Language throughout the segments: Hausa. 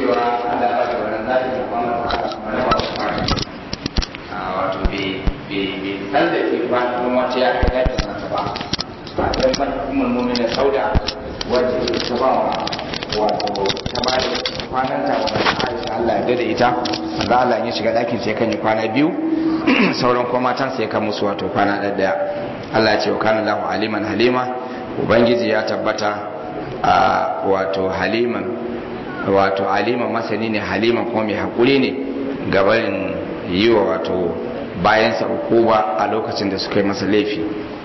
cewa Allah ba da wannan zaɓi da kuma wani masu fara wato bai san da ke ba kuma wata ya kai dakin nasa ba ba don ban kuma mumin da sauda wacce ta ba wa wato ta ba da kwanan ta wa Aisha Allah ya da ita wanda Allah ya shiga dakin sai kan yi kwana biyu sauran kuma matan sai kan musu wato kwana ɗaya Allah ya ce wa kana lahu aliman halima ubangiji ya tabbata a wato haliman wato aliman masani ne haliman kuma mai haƙuri ne gabarin yi wa wato bayansa ukuba a lokacin da suka yi masa laifi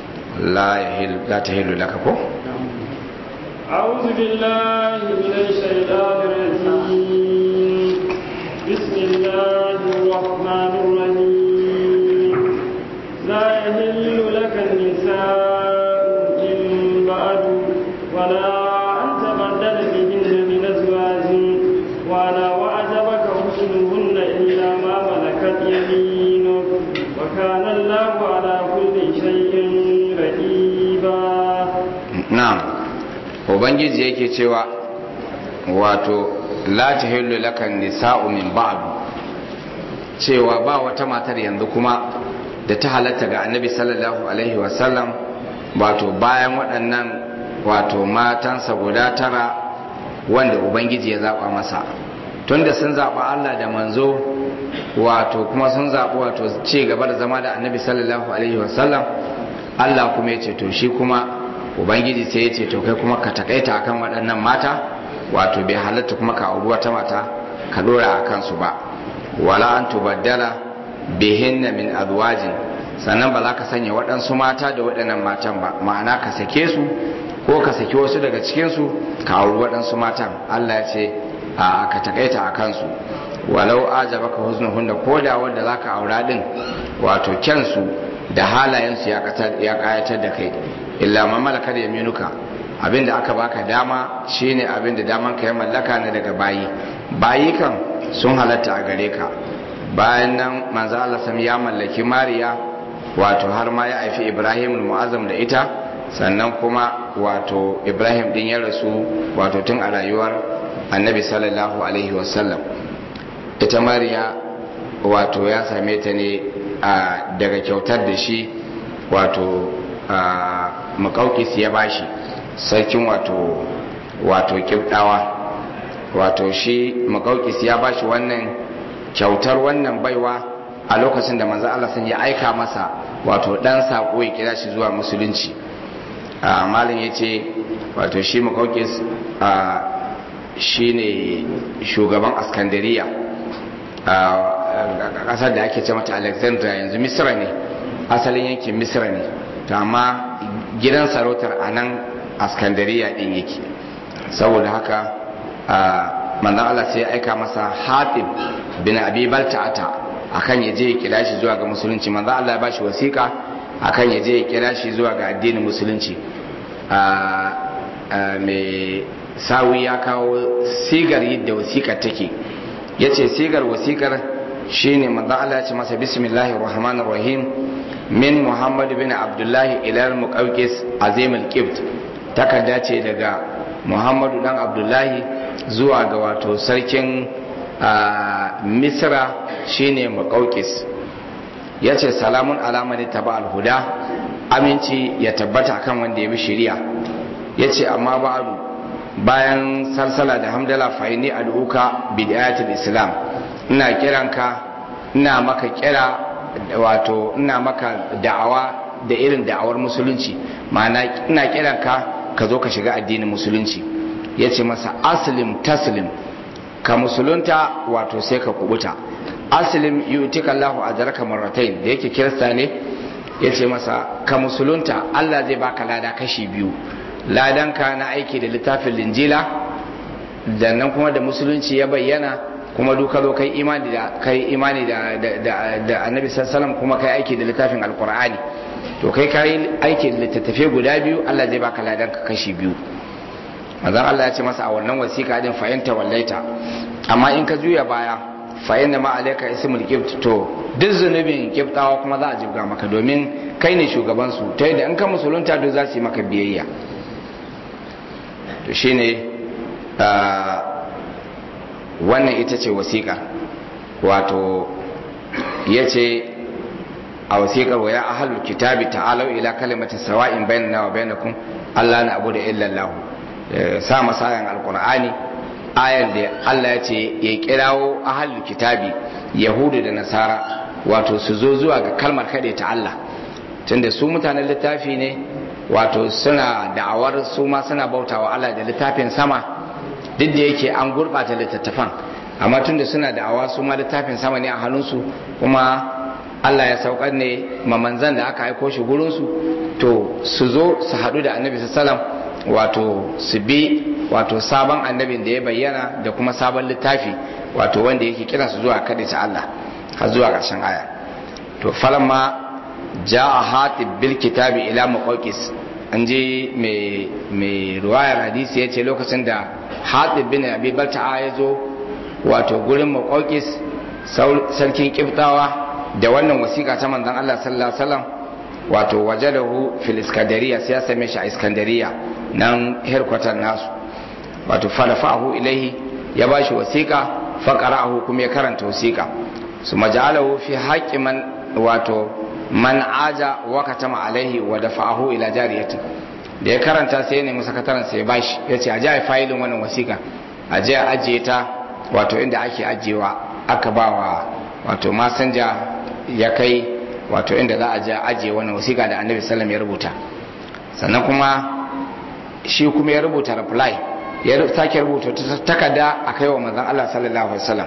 la ta hilu laka ko? أعوذ بالله من الشيطان الرجيم بسم الله الرحمن الرحيم لا يهل لك النساء من بعد ولا أن تبدل بهن من أزواج ولا وأعجبك حسنهن إلا ما ملكت يمينك وكان الله على كل شيء رقيبا na'am ubangiji yake cewa wato la tahillu lakan nisa'u min ba'd cewa ba wata matar yanzu kuma da ta halatta ga annabi sallallahu alaihi wasallam wato bayan waɗannan wato matansa guda tara wanda ubangiji ya zaɓa masa tunda sun zaɓa Allah da manzo wato kuma sun zaɓi wato ci gaba da zama da annabi sallallahu alaihi wasallam Allah kuma ya ce to shi kuma ubangiji sai ya ce to kai kuma ka takaita akan waɗannan mata wato bai halatta kuma ka auri wata mata ka dora a kansu ba wala an tubaddala bihinna min azwajin sannan ba za ka sanya waɗansu mata da waɗannan matan ba ma'ana ka sake su ko ka saki wasu daga cikinsu ka auri waɗansu matan Allah ya ce a ka takaita a kansu walau ajabaka husnuhunna ko da wanda za ka aura din wato kyansu da halayensu ya kayatar da kai illa ma malakar yaminuka abinda aka baka dama shine abinda daman ka ya mallaka ne daga bayi bayi kan sun halatta a gare ka bayan nan manzo Allah sam ya mallaki Mariya wato har ma ya haifi Ibrahim mu'azzam da ita sannan kuma wato Ibrahim din ya rasu wato tun a rayuwar Annabi sallallahu alaihi wasallam ita Mariya wato ya same ta ne daga kyautar da shi wato makaukis ya bashi sarkin wato wato kibdawa wato shi makaukis ya bashi wannan kyautar wannan baiwa a lokacin da manzo Allah sun ya aika masa wato dan sako ya kira shi zuwa musulunci malin yace wato shi makaukis shine shugaban askandariya a kasar da ake ce mata alexandria yanzu misra ne asalin yankin misra ne to amma gidan sarautar a nan askandariya din yake saboda haka manzan Allah sai ya aika masa hatib bin abi balta'ata akan ya je ya kira shi zuwa ga musulunci manzan Allah ya bashi wasiƙa akan ya je ya kira shi zuwa ga addinin musulunci mai sawi ya kawo sigar yadda wasiƙar take ya ce sigar wasiƙar shine manzan Allah ya ce masa bismillahir rahmanir rahim min muhammad bin abdullahi ilal muqawqis azim al-qibt takarda ce daga muhammadu dan abdullahi zuwa ga wato sarkin misra shine muqawqis yace salamun alamani taba al-huda aminci ya tabbata akan wanda ya bi shari'a yace amma ba'du bayan salsala da hamdala fa inni ad'uka bidayatul islam ina kiranka ina maka kira wato ina maka da'awa da irin da'awar musulunci ma'ana ina kiran ka ka zo ka shiga addinin musulunci ya ce masa aslim taslim ka musulunta wato sai ka kubuta aslim yutika Allahu ajraka marratayn da yake kirista ne ya ce masa ka musulunta Allah zai baka lada kashi biyu ladanka na aiki da littafin linjila da nan kuma da musulunci ya bayyana kuma duka zo kai imani da kai imani da da da annabi sallallahu kuma kai aiki da littafin alqur'ani to kai kai aiki da littattafe guda biyu Allah zai baka ladan ka kashi biyu manzon Allah ya ce masa a wannan wasiƙa din fa'inta wallaita amma in ka juya baya fa inna ma alayka ismul qibt to duk zunubin qibtawa kuma za a jibga maka domin kai ne shugaban su ta yadda in ka musulunta duk za su yi maka biyayya to shine wannan ita ce wasiƙa wato ya ce a wasiƙar wa ya ahalul kitabi ta'alau ila kalimati sawa'in bainana wa bainakum Allah na abu da illallahu sa masayan alqur'ani ayar da Allah ya ce ya kirawo ahalul kitabi yahudu da nasara wato su zo zuwa ga kalmar kaɗe ta Allah tunda su mutanen littafi ne wato suna da'awar su ma suna bautawa Allah da littafin sama duk da yake an gurɓata littattafan amma tunda suna da'awa su ma littafin sama ne a hannunsu kuma Allah ya saukar ne mamanzan da aka aiko shi gurinsu to su zo su haɗu da annabi sallam wato su bi wato sabon annabin da ya bayyana da kuma sabon littafi wato wanda yake kira su zuwa kaɗai ta Allah har zuwa ƙarshen aya to falamma ja'a hatib bil kitabi ila muqawqis an je mai ruwayar hadisi ya ce lokacin da hatib bin abi balta'a ya zo wato gurin muqawqis sarkin kiftawa da wannan wasiƙa ta manzon Allah sallallahu alaihi wasallam wato wajadahu fil iskandariya sai ya same shi a iskandariya nan herkwatar nasu wato falafahu ilaihi ya bashi wasiƙa faqara'ahu kuma ya karanta wasiƙa su maja'alahu fi haqqi man wato man aja wa katama alaihi wa dafa'ahu ila jariyati da ya karanta sai ne sakataren sai ya bashi yace a ji failin wannan wasiƙa a je a ajiye ta wato inda ake ajiyewa aka bawa wato masanja ya kai wato inda za a je ajiye wannan wasiƙa da annabi sallam ya rubuta sannan kuma shi kuma ya rubuta reply ya sake rubuta takarda a kai wa manzon Allah sallallahu alaihi wasallam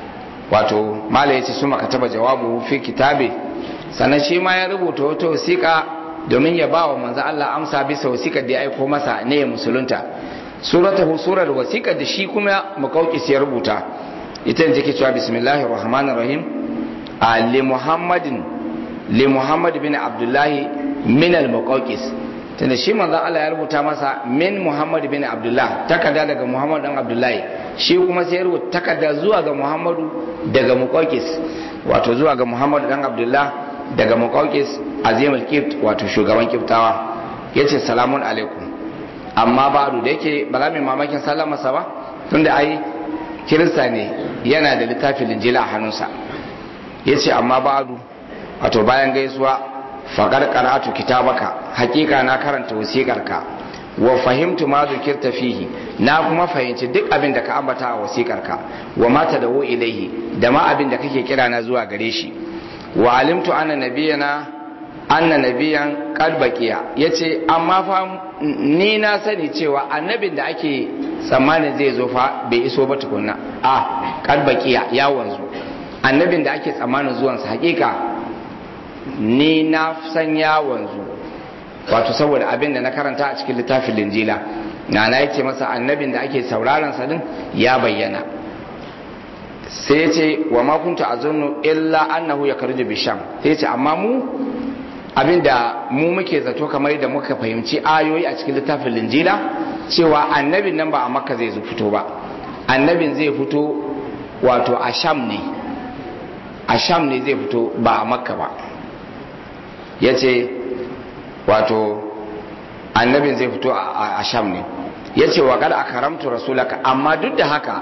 wato mala yace su maka taba jawabu fi kitabe sannan shi ma ya rubuta wata wasiƙa domin ya ba wa manzon Allah amsa bisa wasiƙar da ya aiko masa ne ya musulunta suratahu surar wasiƙar da shi kuma muqawqis ya rubuta ita ne take cewa bismillahir rahmanir rahim li muhammadin li muhammad bin abdullahi min al muqawqis tunda shi manzon Allah ya rubuta masa min muhammad bin abdullah takarda daga muhammad dan abdullahi shi kuma sai ya rubuta takarda zuwa ga muhammadu daga muqawqis wato zuwa ga muhammad dan abdullah daga muqawqis azimul kibt wato shugaban kiftawa yace salamun alaikum amma ba'du da yake ba za mu mamakin sallama sa ba tunda ai kirista ne yana da littafin linjila a hannunsa yace amma ba'du wato bayan gaisuwa faƙar qara'atu kitabaka hakika na karanta wasiƙarka wa fahimtu ma zukirta fihi na kuma fahimci duk abin da ka ambata a wasiƙarka wa ma tadawu ilaihi da ma abin da kake kira na zuwa gare shi wa alimtu anna nabiyana anna nabiyan qad baqiya yace amma fa ni na sani cewa annabin da ake tsammanin zai zo fa bai iso ba tukunna a qad baqiya ya wanzu annabin da ake tsammanin zuwansa hakika ni na san ya wanzu wato saboda abin da na karanta a cikin littafin linjila na na yake masa annabin da ake sauraron sa din ya bayyana sai ce wa ma kunta azunnu illa annahu yakhruju bisham sai ce amma mu abin da mu muke zato kamar da muka fahimci ayoyi a cikin littafin linjila cewa annabin nan ba a makka zai fito ba annabin zai fito wato a sham ne a sham ne zai fito ba a makka ba ya ce wato annabin zai fito a sham ne ya ce wa kada a karamtu rasulaka amma duk da haka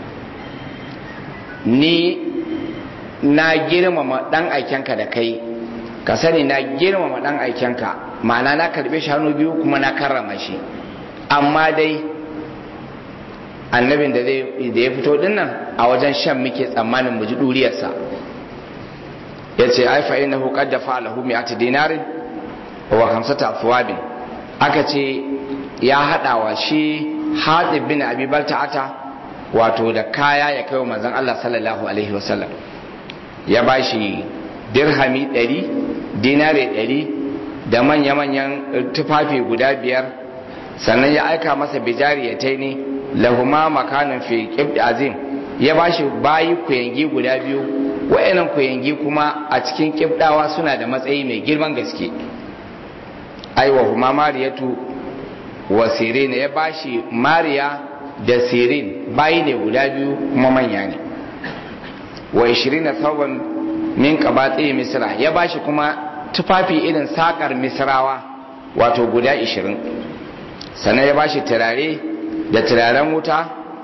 ni na girmama dan aikenka da kai ka sani na girmama dan aikenka ma'ana na karbe shi hannu biyu kuma na karrama shi amma dai annabin da ya fito dinnan a wajen shan muke tsammanin mu ji duriyarsa ya ce ai fa innahu qad dafa lahu mi'ati dinarin wa khamsata athwabin aka ce ya hada wa shi Hatib bin Abi Balta'ata wato da kaya ya kai wa manzon Allah sallallahu alaihi wasallam ya bashi dirhami 100 dinare 100 da manya-manyan tufafi guda biyar sannan ya aika masa bijariyatai ne lahuma makanin fi qibd azim ya bashi bayi kuyangi guda biyu wayannan kuyangi kuma a cikin kibdawa suna da matsayi mai girman gaske aiwa huma mariyatu wa sirin ya bashi mariya da sirin bayi ne guda biyu kuma manya ne wa 20 thawban min qabati misra ya bashi kuma tufafi irin sakar misrawa wato guda 20 sannan ya bashi turare da turaren wuta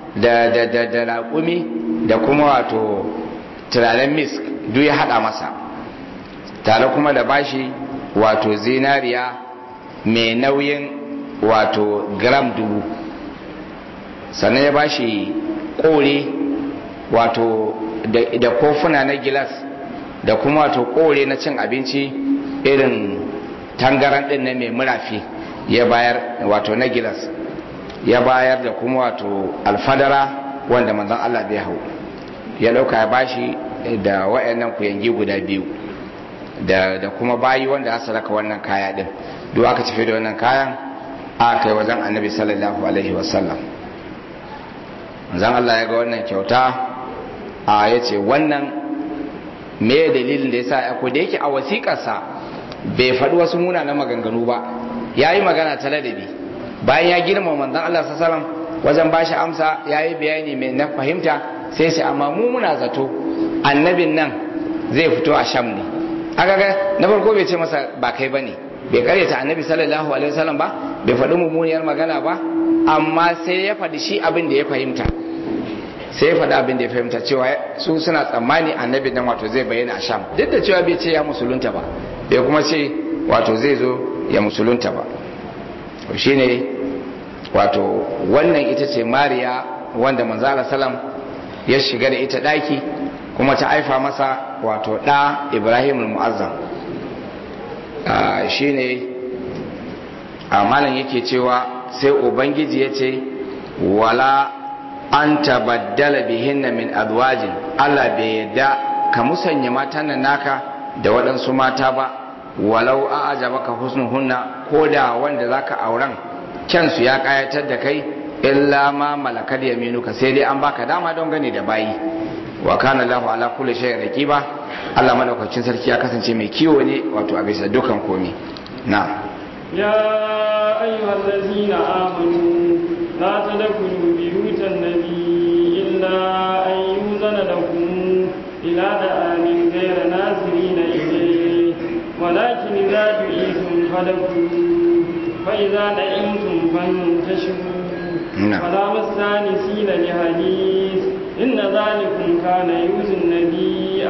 da da da da raƙumi da kuma wato turaren misk duk ya haɗa masa tare kuma da bashi wato zinariya mai nauyin wato gram dubu sannan ya bashi kore wato da kofuna na gilas da kuma wato kore na cin abinci irin tangaran din na mai murafi ya bayar wato na gilas ya bayar da kuma wato alfadara wanda manzon Allah bai hau ya dauka ya bashi da wayannan kuyangi guda biyu da, da kuma bayi wanda aka raka wannan kaya din duk aka tafi da wannan kayan aka kai wajen annabi sallallahu alaihi wasallam zan Allah ya ga wannan kyauta a ya ce wannan me dalilin da ya sa ya da yake a wasiƙarsa bai faɗi wasu munanan maganganu ba ya yi magana ta ladabi bayan ya girma manzan Allah sallam wajen ba shi amsa ya yi bayani mai na fahimta sai sai amma mu muna zato annabin nan zai fito a sham ne aka ga na farko bai ce masa ba kai ba ne bai karyata annabi sallallahu alaihi wasallam ba bai faɗi mummuniyar magana ba amma sai ya faɗi shi abin da ya fahimta sai ya faɗi abin da ya fahimta cewa su suna tsammani annabi nan wato zai bayyana a sham duk da cewa bai ce ya musulunta ba bai kuma ce wato zai zo ya musulunta ba shi ne wato wannan ita ce mariya wanda manzala salam ya shiga da ita ɗaki kuma ta aifa masa wato ɗa ibrahim mu'azzam shi ne a malam yake cewa sai ubangiji ya ce wala an tabaddala bihinna min azwajin Allah bai yadda ka musanya matan nan naka da waɗansu mata ba walau a ajabaka husnuhunna ko da wanda zaka auren kyansu ya kayatar da kai illa ma malakar yaminuka sai dai an baka dama don gani da bayi wa kana lahu ala kulli shay'in raqiba Allah madaukakin sarki ya kasance mai kiwo ne wato a bisa dukan komi na يا أيها الذين آمنوا لا تدخلوا بيوت النبي إلا أن يؤذن لكم إلى دعام غير ناظرين إليه ولكن إذا دعيتم فدخلوا فإذا نعمتم فانتشروا ولا مستانسين لحديث إن ذلكم كان يؤذي النبي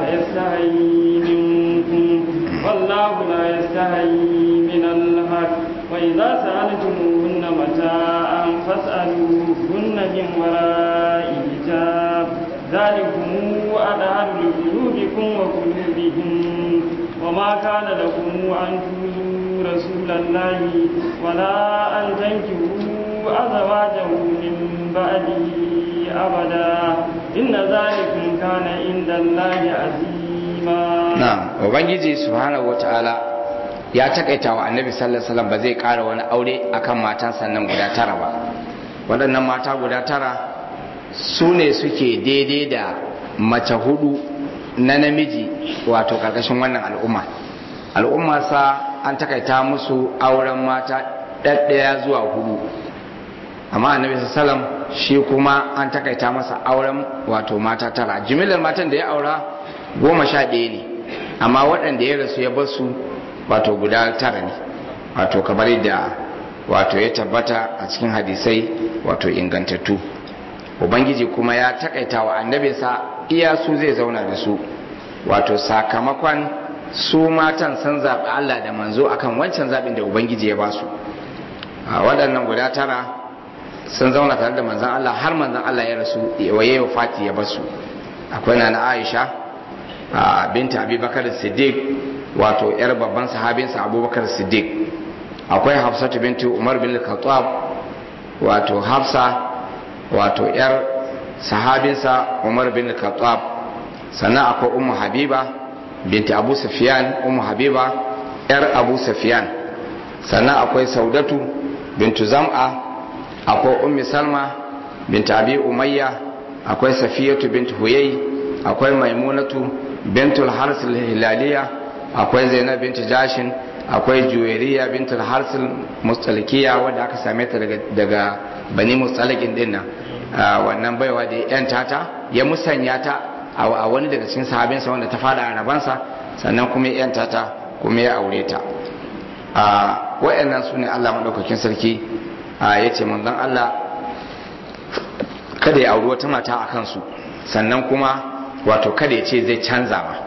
فيستحيي منكم والله لا يستحيي من الحق وإذا سألتموهن متاعا فاسألوهن من وراء حجاب ذلكم أدهر لقلوبكم وقلوبهم وما كان لكم أن تؤذوا رسول الله ولا أن تنكروا أزواجه من بعده أبدا إن ذلكم كان عند الله عظيما نعم وبنجي سبحانه وتعالى ya takaita wa annabi sallallahu alaihi wasallam ba zai ƙara wani aure akan matan sannan guda tara ba waɗannan mata guda tara su ne suke daidai da mace hudu na namiji wato karkashin wannan al'umma al'umma sa an takaita musu auren mata ɗaɗɗaya zuwa hudu amma annabi sallam shi kuma an takaita masa auren wato mata tara jimillar matan da ya aura goma sha ɗaya ne amma waɗanda ya rasu ya bar su wato guda tara ne wato kamar da wato ya tabbata a cikin hadisai wato ingantattu ubangiji kuma ya takaita wa annabinsa iya su zai zauna da su wato sakamakon su matan sun zaɓi Allah da manzo akan wancan zaɓin da ubangiji ya ba su a waɗannan guda tara sun zauna tare da manzan Allah har manzan Allah ya rasu waye wa fati ya basu akwai na Aisha binta Abubakar Siddiq wato yar babban sahabinsa Abubakar Siddiq akwai Hafsatu bintu Umar bin Khattab wato Hafsa wato yar sahabinsa Umar bin Khattab sannan akwai Ummu Habiba binti Abu Sufyan Ummu Habiba yar Abu Sufyan sannan akwai Saudatu bintu Zam'a akwai ummi salma bintu abi umayya akwai safiyatu bintu huyai akwai maimunatu bintul harsil hilaliya akwai zainab bintu jashin akwai juwairiya bintul harsil mustalikiya wadda aka same ta daga bani mustalikin din nan wannan baiwa da yan tata ya musanya ta a wani daga cikin sahabinsa wanda ta fada a rabansa sannan kuma yan tata kuma ya aure ta wa'annan su ne allah maɗaukakin sarki ya ce manzon Allah kada ya auri wata mata a kansu sannan kuma wato kada ya ce zai canza ba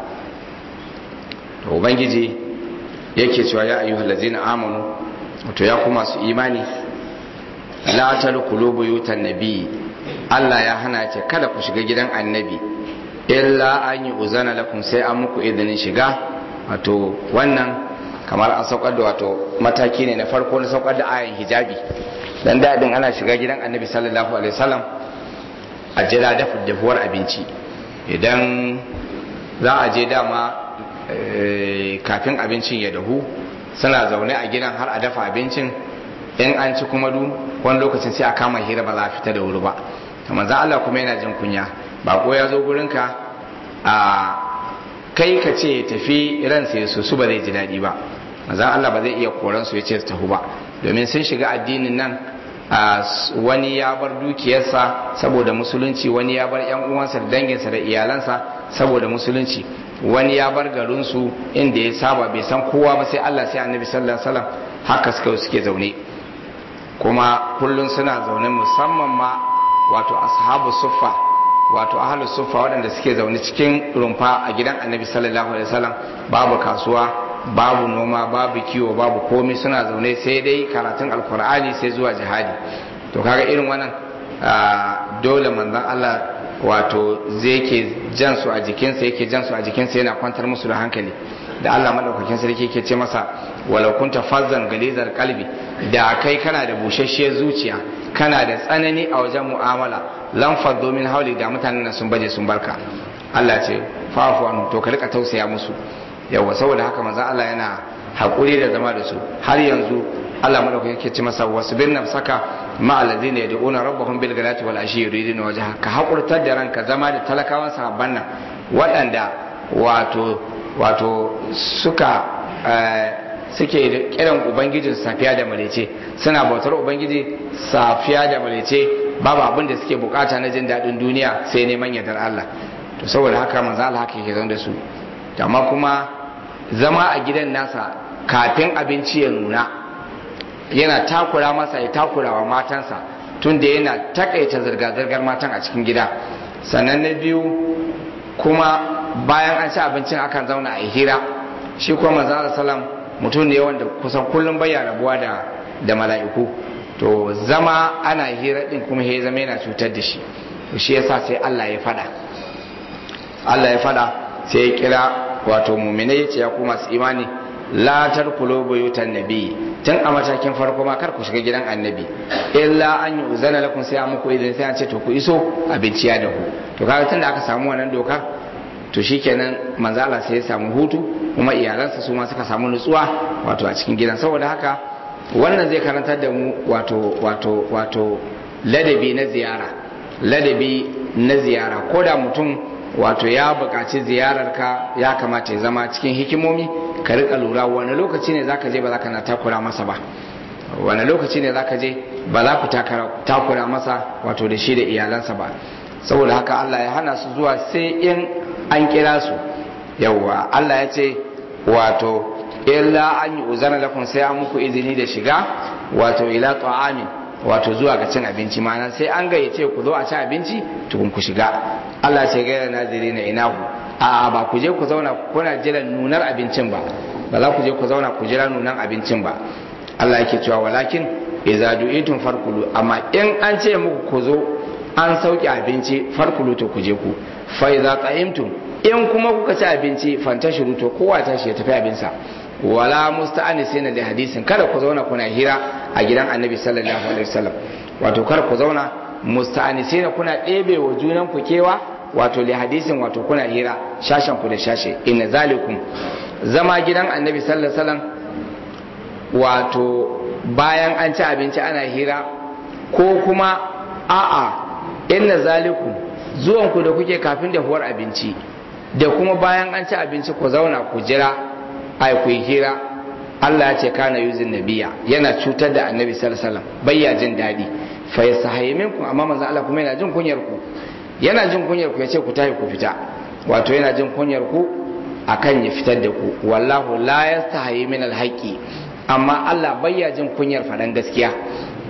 to ubangiji yake cewa ya ayyuhal ladzina amanu wato ya kuma su imani la tadkhulu buyutan nabi Allah ya hana ce kada ku shiga gidan annabi illa an yi uzana lakum sai an muku izinin shiga wato wannan kamar an saukar da wato mataki ne na farko na saukar da ayan hijabi dan dadin ana shiga gidan annabi sallallahu alaihi wasallam a jira dafa dafuwar abinci idan za a je dama kafin abincin ya dahu suna zaune a gidan har a dafa abincin in an ci kuma du wani lokacin sai a kama hira ba za a fita da wuri ba kamar za Allah kuma yana jin kunya bako ya zo gurinka a kai ka ce tafi ransa ya su ba zai ji daɗi ba manzan Allah ba zai iya koran su ya ce su tafi ba domin sun shiga addinin nan wani ya bar dukiyarsa saboda musulunci wani ya bar yan uwansa da danginsa da iyalansa saboda musulunci wani ya bar garinsu inda ya saba bai san kowa ba sai Allah sai annabi sallallahu alaihi wasallam haka suka suke zaune kuma kullum suna zaune musamman ma wato ashabu suffa wato ahlu suffa waɗanda suke zaune cikin rumfa a gidan annabi sallallahu alaihi wasallam babu kasuwa babu noma babu kiwo babu komai suna zaune sai dai karatun alkur'ani sai zuwa jihadi to kaga irin wannan dole manzon Allah wato zai ke jan su a jikinsa yake jan su a jikinsa yana kwantar musu da hankali da Allah madaukakin sarki yake ce masa walau kunta fazzan galizar kalbi da kai kana da bushasshiyar zuciya kana da tsanani a wajen mu'amala lan faddo min hauli da mutanen nan sun baje sun barka Allah ce fa'fu anhu to ka rika tausaya musu yawa saboda haka manzo Allah yana hakuri da zama da su har yanzu Allah madaukakin yake ce masa wasbir nafsaka ma alladhina yad'una rabbahum bil ghadati wal ashi yuriduna wajha ka hakurtar da ranka zama da talakawan sahabban nan waɗanda wato wato suka suke kiran ubangijin safiya da malece suna bautar ubangiji safiya da malece babu abin da suke bukata na jin daɗin duniya sai neman yardar Allah to saboda haka manzo Allah haka yake da su amma kuma zama a gidan nasa kafin abinci ya nuna yana takura masa ya takura wa matansa tunda yana takaita zirga-zirgar matan a cikin gida sannan na biyu kuma bayan an ci abincin akan zauna a hira shi kuma manzo salam mutum ne wanda kusan kullum bai rabuwa da da mala'iku to zama ana hira din kuma ya zama yana cutar da shi to shi yasa sai Allah ya fada Allah ya fada sai ya kira wato mu'minai yace ya ku masu imani la tarkulu buyutan nabi tun a matakin farko ma kar ku shiga gidan annabi illa an yi uzana lakum sai an muku idan sai an ce to ku iso abinci ya dahu to kaga tun da aka samu wannan dokar to shikenan manzo Allah sai ya samu hutu kuma iyalansa su ma suka samu nutsuwa wato a cikin gidan saboda haka wannan zai karantar da mu wato wato wato ladabi na ziyara ladabi na ziyara ko da mutum wato ya buƙaci ziyararka ya kamata ya zama cikin hikimomi ka rika lura wani lokaci ne zaka je ba zaka na takura masa ba wani lokaci ne zaka je ba za ku takura masa wato da shi da iyalansa ba saboda haka Allah ya hana su zuwa sai in an kira su yawwa Allah ya ce wato illa an yi uzana lakum sai an muku izini da shiga wato ila ta'amin wato zuwa ga cin abinci mana sai an gayyace ku zo a ci abinci tukun ku shiga Allah ce gaira naziri na inahu a ba ku je ku zauna kuna jiran nunar abincin ba ba za ku je ku zauna ku jira nunan abincin ba Allah yake cewa walakin idza du'itum farkulu amma in an ce muku ku zo an sauke abinci farkulu to ku je ku fa idza ta'imtum in kuma kuka ci abinci fantashiru to kowa tashi ya tafi abinsa wala musta'anisina da hadisin kada ku zauna kuna hira a gidan annabi sallallahu alaihi wasallam wato kada ku zauna musta'anisina kuna ɗebe wa junan ku kewa wato li hadisin wato kuna hira shashen ku da shashe inna zalikum zama gidan annabi sallallahu alaihi wasallam wato bayan an ci abinci ana hira ko kuma a'a inna zalikum zuwan ku da kuke kafin dahuwar abinci da kuma bayan an ci abinci ku zauna ku jira ai ku hira Allah ya ce kana yuzin nabiya yana cutar da annabi sallallahu alaihi wasallam bayya jin dadi fa yasahayi minkum amma manzo Allah kuma yana jin kunyar ku yana jin kunyar ku yace ku tafi ku fita wato yana jin kunyar ku akan ya fitar da ku wallahu la yastahayi min alhaqi amma Allah bayya jin kunyar faɗan gaskiya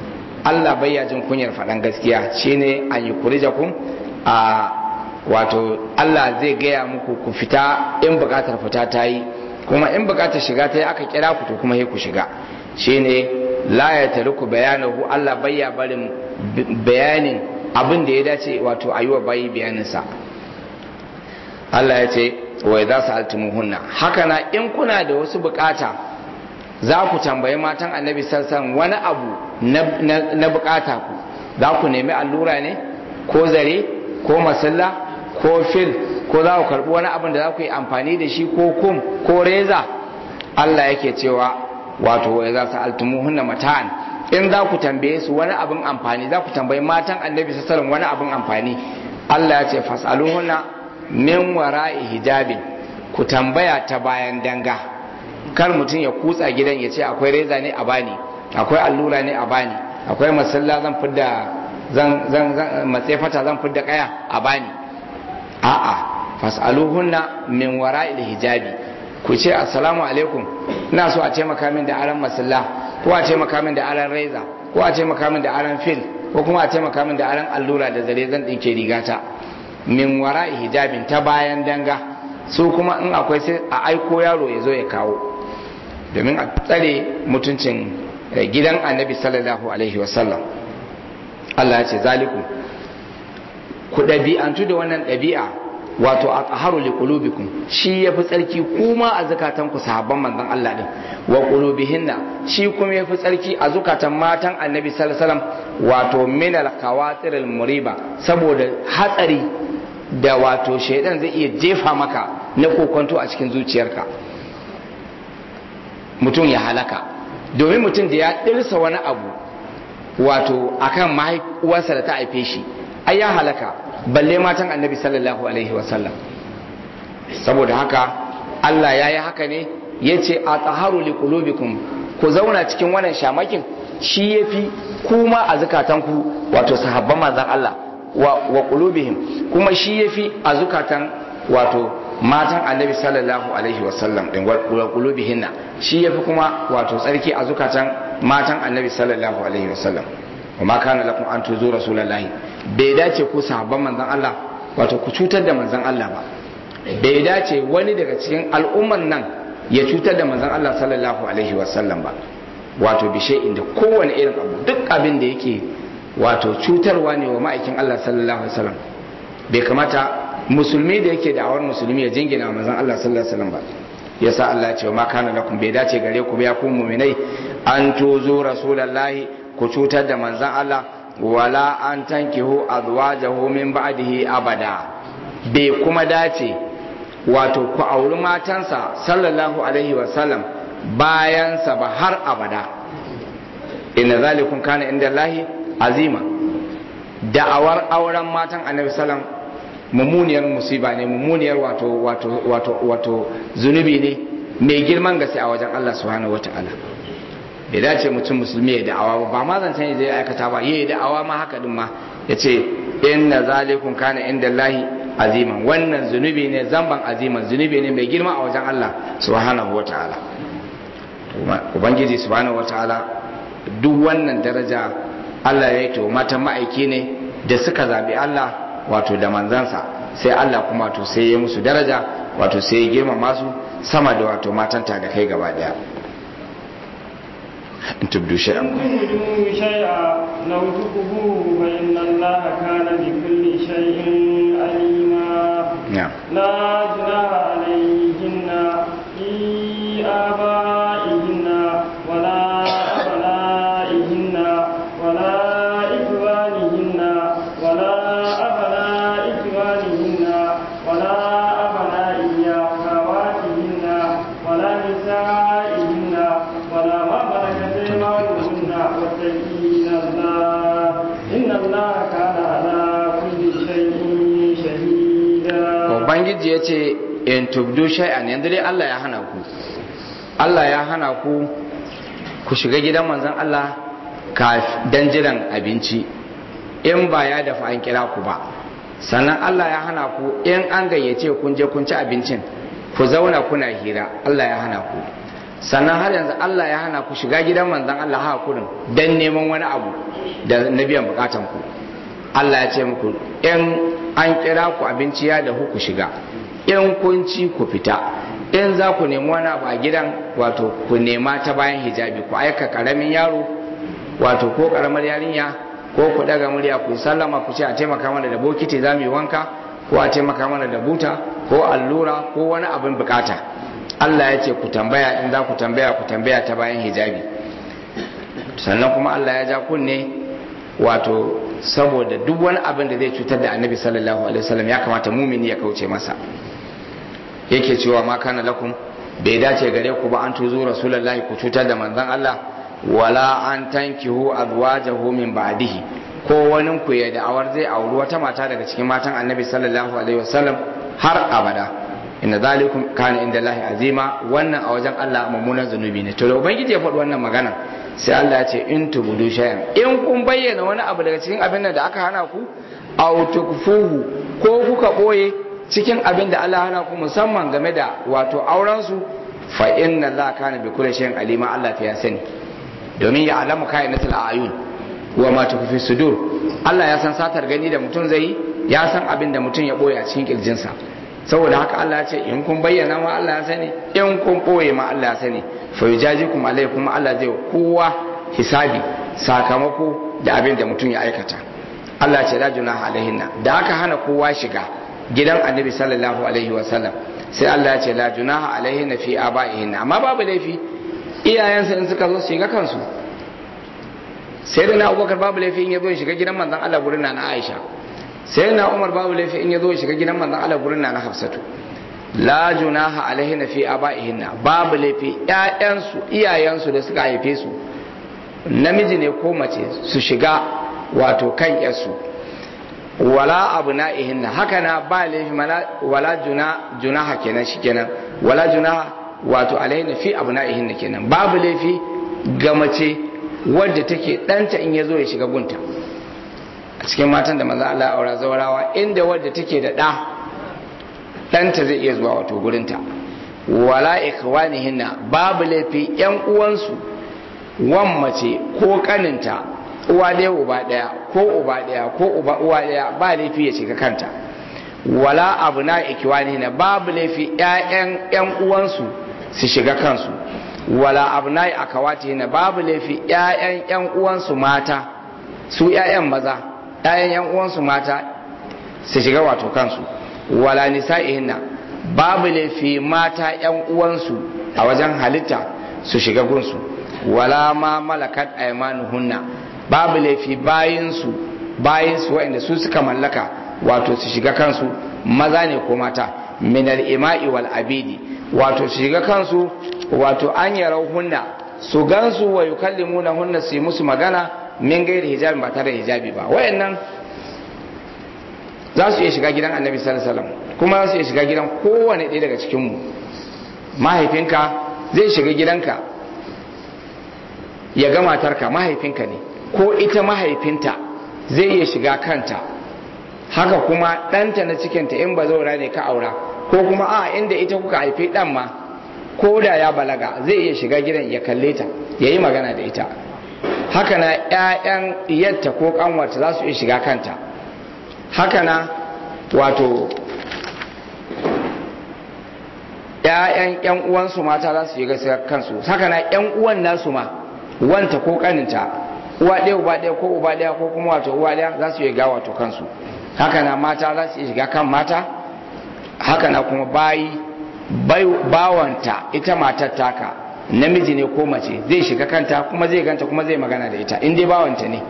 Allah bayya jin kunyar faɗan gaskiya shine an yi kurijakun a wato Allah zai gaya muku ku fita in bukatar fita ta yi kuma in bukatar shiga ta yi aka kira ku to kuma ku shiga shine la ya tariku bayanahu Allah bayya barin bayanin abin da ya dace wato a yi wa bayi bayaninsa Allah ya ce wa za su altumuhunna haka na in kuna da wasu bukata za ku tambayi matan annabi sassan wani abu na bukata ku za ku nemi allura ne ko zare ko masalla ko fil ko za ku karbi wani abin da za ku yi amfani da shi ko kum ko reza Allah yake cewa wato wa za su altumuhunna mata'an in za ku tambaye su wani abin amfani za ku tambayi matan annabi sassan wani abin amfani Allah ya ce fasaluhunna min wara'i hijabin ku tambaya ta bayan danga kar mutum ya kutsa gidan ya ce akwai reza ne a bani akwai allura ne a bani akwai masalla zan fidda zan zan zan matsefata zan fidda kaya a bani a'a fasaluhunna min wara'i hijabi ku ce assalamu alaikum ina so a taimaka min da aran masalla ko a taimaka min da aran reza ko a taimaka min da aran fil ko kuma a taimaka min da aran allura da zare zan dinke rigata min wara hijabin ta bayan danga su kuma in akwai sai a aiko yaro ya zo ya kawo domin a tsare mutuncin gidan annabi sallallahu alaihi wasallam Allah ya ce zaliku ku ɗabi'antu da wannan ɗabi'a wato a tsaharu li qulubikum shi yafi tsarki kuma a zakatan ku sahabban manzon Allah din wa qulubihinna shi kuma yafi tsarki a zukatan matan annabi sallallahu alaihi wasallam wato min al qawatir al muriba saboda hatsari da wato shaidan zai iya jefa maka na kokonto a cikin zuciyarka mutum ya halaka domin mutum da ya ɗirsa wani abu wato akan mahaifuwarsa da ta haife shi ai ya halaka balle matan annabi sallallahu alaihi wasallam saboda haka Allah ya yi haka ne ya ce a tsaharu li qulubikum ku zauna cikin wannan shamakin shi ya fi kuma a zukatanku wato sahabban manzan Allah wa qulubihim kuma shi yafi a zukatan wato matan annabi sallallahu alaihi wasallam din wa qulubihinna shi yafi kuma wato tsarki a zukatan matan annabi sallallahu alaihi wasallam wa ma kana lakum an tuzu rasulullahi bai dace ku sahabban manzon Allah wato ku cutar da manzon Allah ba bai dace wani daga cikin al'umman nan ya cutar da manzon Allah sallallahu alaihi wasallam ba wato bishe inda kowane irin abu duk abin da yake wato cutarwa ne wa ma'aikin Allah sallallahu alaihi wasallam bai kamata musulmi da yake da'awar musulmi ya jingina manzon Allah sallallahu alaihi wasallam ba yasa Allah ya ce ma kana lakum bai dace gare ku ya ku mu'minai an tuzu rasulullahi ku cutar da manzon Allah wala an tankihu azwajahu min ba'dihi abada bai kuma dace wato ku auri matansa sallallahu alaihi wasallam bayansa ba har abada inna zalikum kana inda Allahi azima da'awar auren matan annabi sallam mummuniyar musiba ne mummuniyar wato wato wato wato zunubi ne mai girman gaske a wajen Allah subhanahu wata'ala bai dace mutum musulmi ya da'awa ba ba ma zan sani zai aikata ba yayi da'awa ma haka din ma yace inna zalikum kana inda Allahi aziman wannan zunubi ne zamban aziman zunubi ne mai girma a wajen Allah subhanahu wata'ala ubangiji subhanahu wata'ala duk wannan daraja Allah ya yi to matan ma'aiki ne da suka zabi Allah wato da manzansa sai Allah kuma to sai ya musu daraja wato sai ya girmama su sama da wato matan ta da kai gaba daya in tubdu shay'an تبدوا شيئا لو تخفوه فإن الله كان بكل شيء عليما na'am لا جناح عليهن في آبائهن ولا أبنائهن ولا إخوانهن ولا أبناء إخوانهن ولا أبناء أخواتهن ولا نسائهن ولا ما ملكت أيمانهن واتقين الله إن الله كان على كل شيء شهيدا ubangiji ya ce in tubdu shay'an yanzu dai Allah ya hana ku Allah ya hana ku ku shiga gidan manzon Allah ka dan jiran abinci in ba ya dafa an kira ku ba sannan Allah ya hana ku in an gayyace kun je kun ci abincin ku zauna kuna hira Allah ya hana ku sannan har yanzu Allah ya hana ku shiga gidan manzon Allah ha kurin dan neman wani abu da na biyan bukatan ku Allah ya ce muku in an kira ku abinci ya da ku shiga in kun ci ku fita in za ku nemi wani abu a gidan wato ku nema ta bayan hijabi ku aika karamin yaro wato ko karamar yarinya ko ku daga murya ku sallama ku ce a taimaka mana da bokiti za mu yi wanka ko a taimaka mana da buta ko allura ko wani abin bukata Allah ya ce ku tambaya in za ku tambaya ku tambaya ta bayan hijabi sannan kuma Allah ya ja kunne wato saboda duk wani abin da zai cutar da annabi sallallahu alaihi wasallam ya kamata mumini ya kauce masa yake cewa ma kana lakum bai dace gare ku ba an tuzo rasulullahi ku cutar da manzon Allah wala an tankihu azwajahu min ba'dihi ko wani ku ya da'awar zai auri wata mata daga cikin matan annabi sallallahu alaihi wasallam har abada inna zalikum kana inda lahi azima wannan a wajen Allah mummunan zunubi ne to da ubangiji ya faɗi wannan magana sai Allah ya ce in tubudu shay'an in kun bayyana wani abu daga cikin abin da aka hana ku aw tukfuhu ko kuka boye cikin abin da Allah hana ku musamman game da wato auren su fa inna Allah kana bi kulli shay'in alima Allah ta ya sani domin ya alamu kainatul ayun wa ma tukfi sudur Allah ya san satar gani da mutum zai ya san abin da mutum ya boye a cikin kirjinsa saboda haka Allah ya ce in kun bayyana ma Allah ya sani in kun boye ma Allah ya sani fa yujajikum alaikum Allah zai kowa hisabi sakamako da abin da mutum ya aikata Allah ce la junaha alaihinna da aka hana kowa shiga gidan annabi sallallahu alaihi wa sallam sai Allah ya ce la junaha alaihinna fi abaihinna amma babu laifi iyayensa in suka zo su shiga kansu sai da na abubakar babu laifi in ya zo ya shiga gidan manzon Allah gurin na Aisha sai na Umar babu laifi in ya zo ya shiga gidan manzon Allah gurin na Hafsatu la junaha alaihinna fi abaihinna babu laifi ƴaƴansu iyayensu da suka haife su namiji ne ko mace su shiga wato kan yarsu wala abu na'ihinna haka na ba laifi wala juna junaha kenan shi kenan wala junaha wato alaihinna fi abu na'ihinna kenan babu laifi ga mace wadda take ɗanta in ya zo ya shiga gunta a cikin matan da maza Allah aura zaurawa inda wadda take da ɗa ɗanta zai iya zuwa wato gurinta wala ikhwanihinna babu laifi yan uwansu wan mace ko kaninta uwa ɗaya uba ɗaya ko uba ɗaya ko uba uwa ɗaya ba laifi ya shiga kanta wala abu na ikiwani na babu laifi ƴaƴan ƴan uwansu su shiga kansu wala abu na akawati na babu laifi ƴaƴan ƴan uwansu mata su ƴaƴan maza ƴaƴan ƴan uwansu mata su shiga wato kansu wala nisa'ihinna babu laifi mata ƴan uwansu a wajen halitta su shiga gunsu wala ma malakat aymanuhunna babu laifi bayinsu bayinsu waɗanda su suka mallaka wato su shiga kansu maza ne ko mata minal ima'i wal abidi wato su shiga kansu wato an yarau hunna su gansu wa yukallimuna hunna su yi musu magana min gairi hijabi ba tare da hijabi ba wayannan za su iya shiga gidan annabi sallallahu alaihi wasallam kuma za su iya shiga gidan kowane ɗaya daga cikin mu mahaifinka zai shiga gidanka ya ga matarka mahaifinka ne ko ita mahaifinta zai iya shiga kanta haka kuma ɗanta na cikinta in ba zaura ne ka aura ko kuma a inda ita kuka haifi ɗan ma ko da ya balaga zai iya shiga gidan ya kalle ta ya yi magana da ita haka na 'ya'yan yatta ko ƙanwarta za su iya shiga kanta haka na wato 'ya'yan 'yan uwansu mata za su shiga kansu haka na 'yan uwan nasu ma wanta ko kaninta uwa ɗaya uba ɗaya ko uba ɗaya ko kuma wato uwa ɗaya za su yi ga wato kansu haka na mata za su shiga kan mata haka na kuma bayi bawanta ita matar taka namiji ne ko mace zai shiga kanta kuma zai ganta kuma zai magana da ita in dai bawanta ne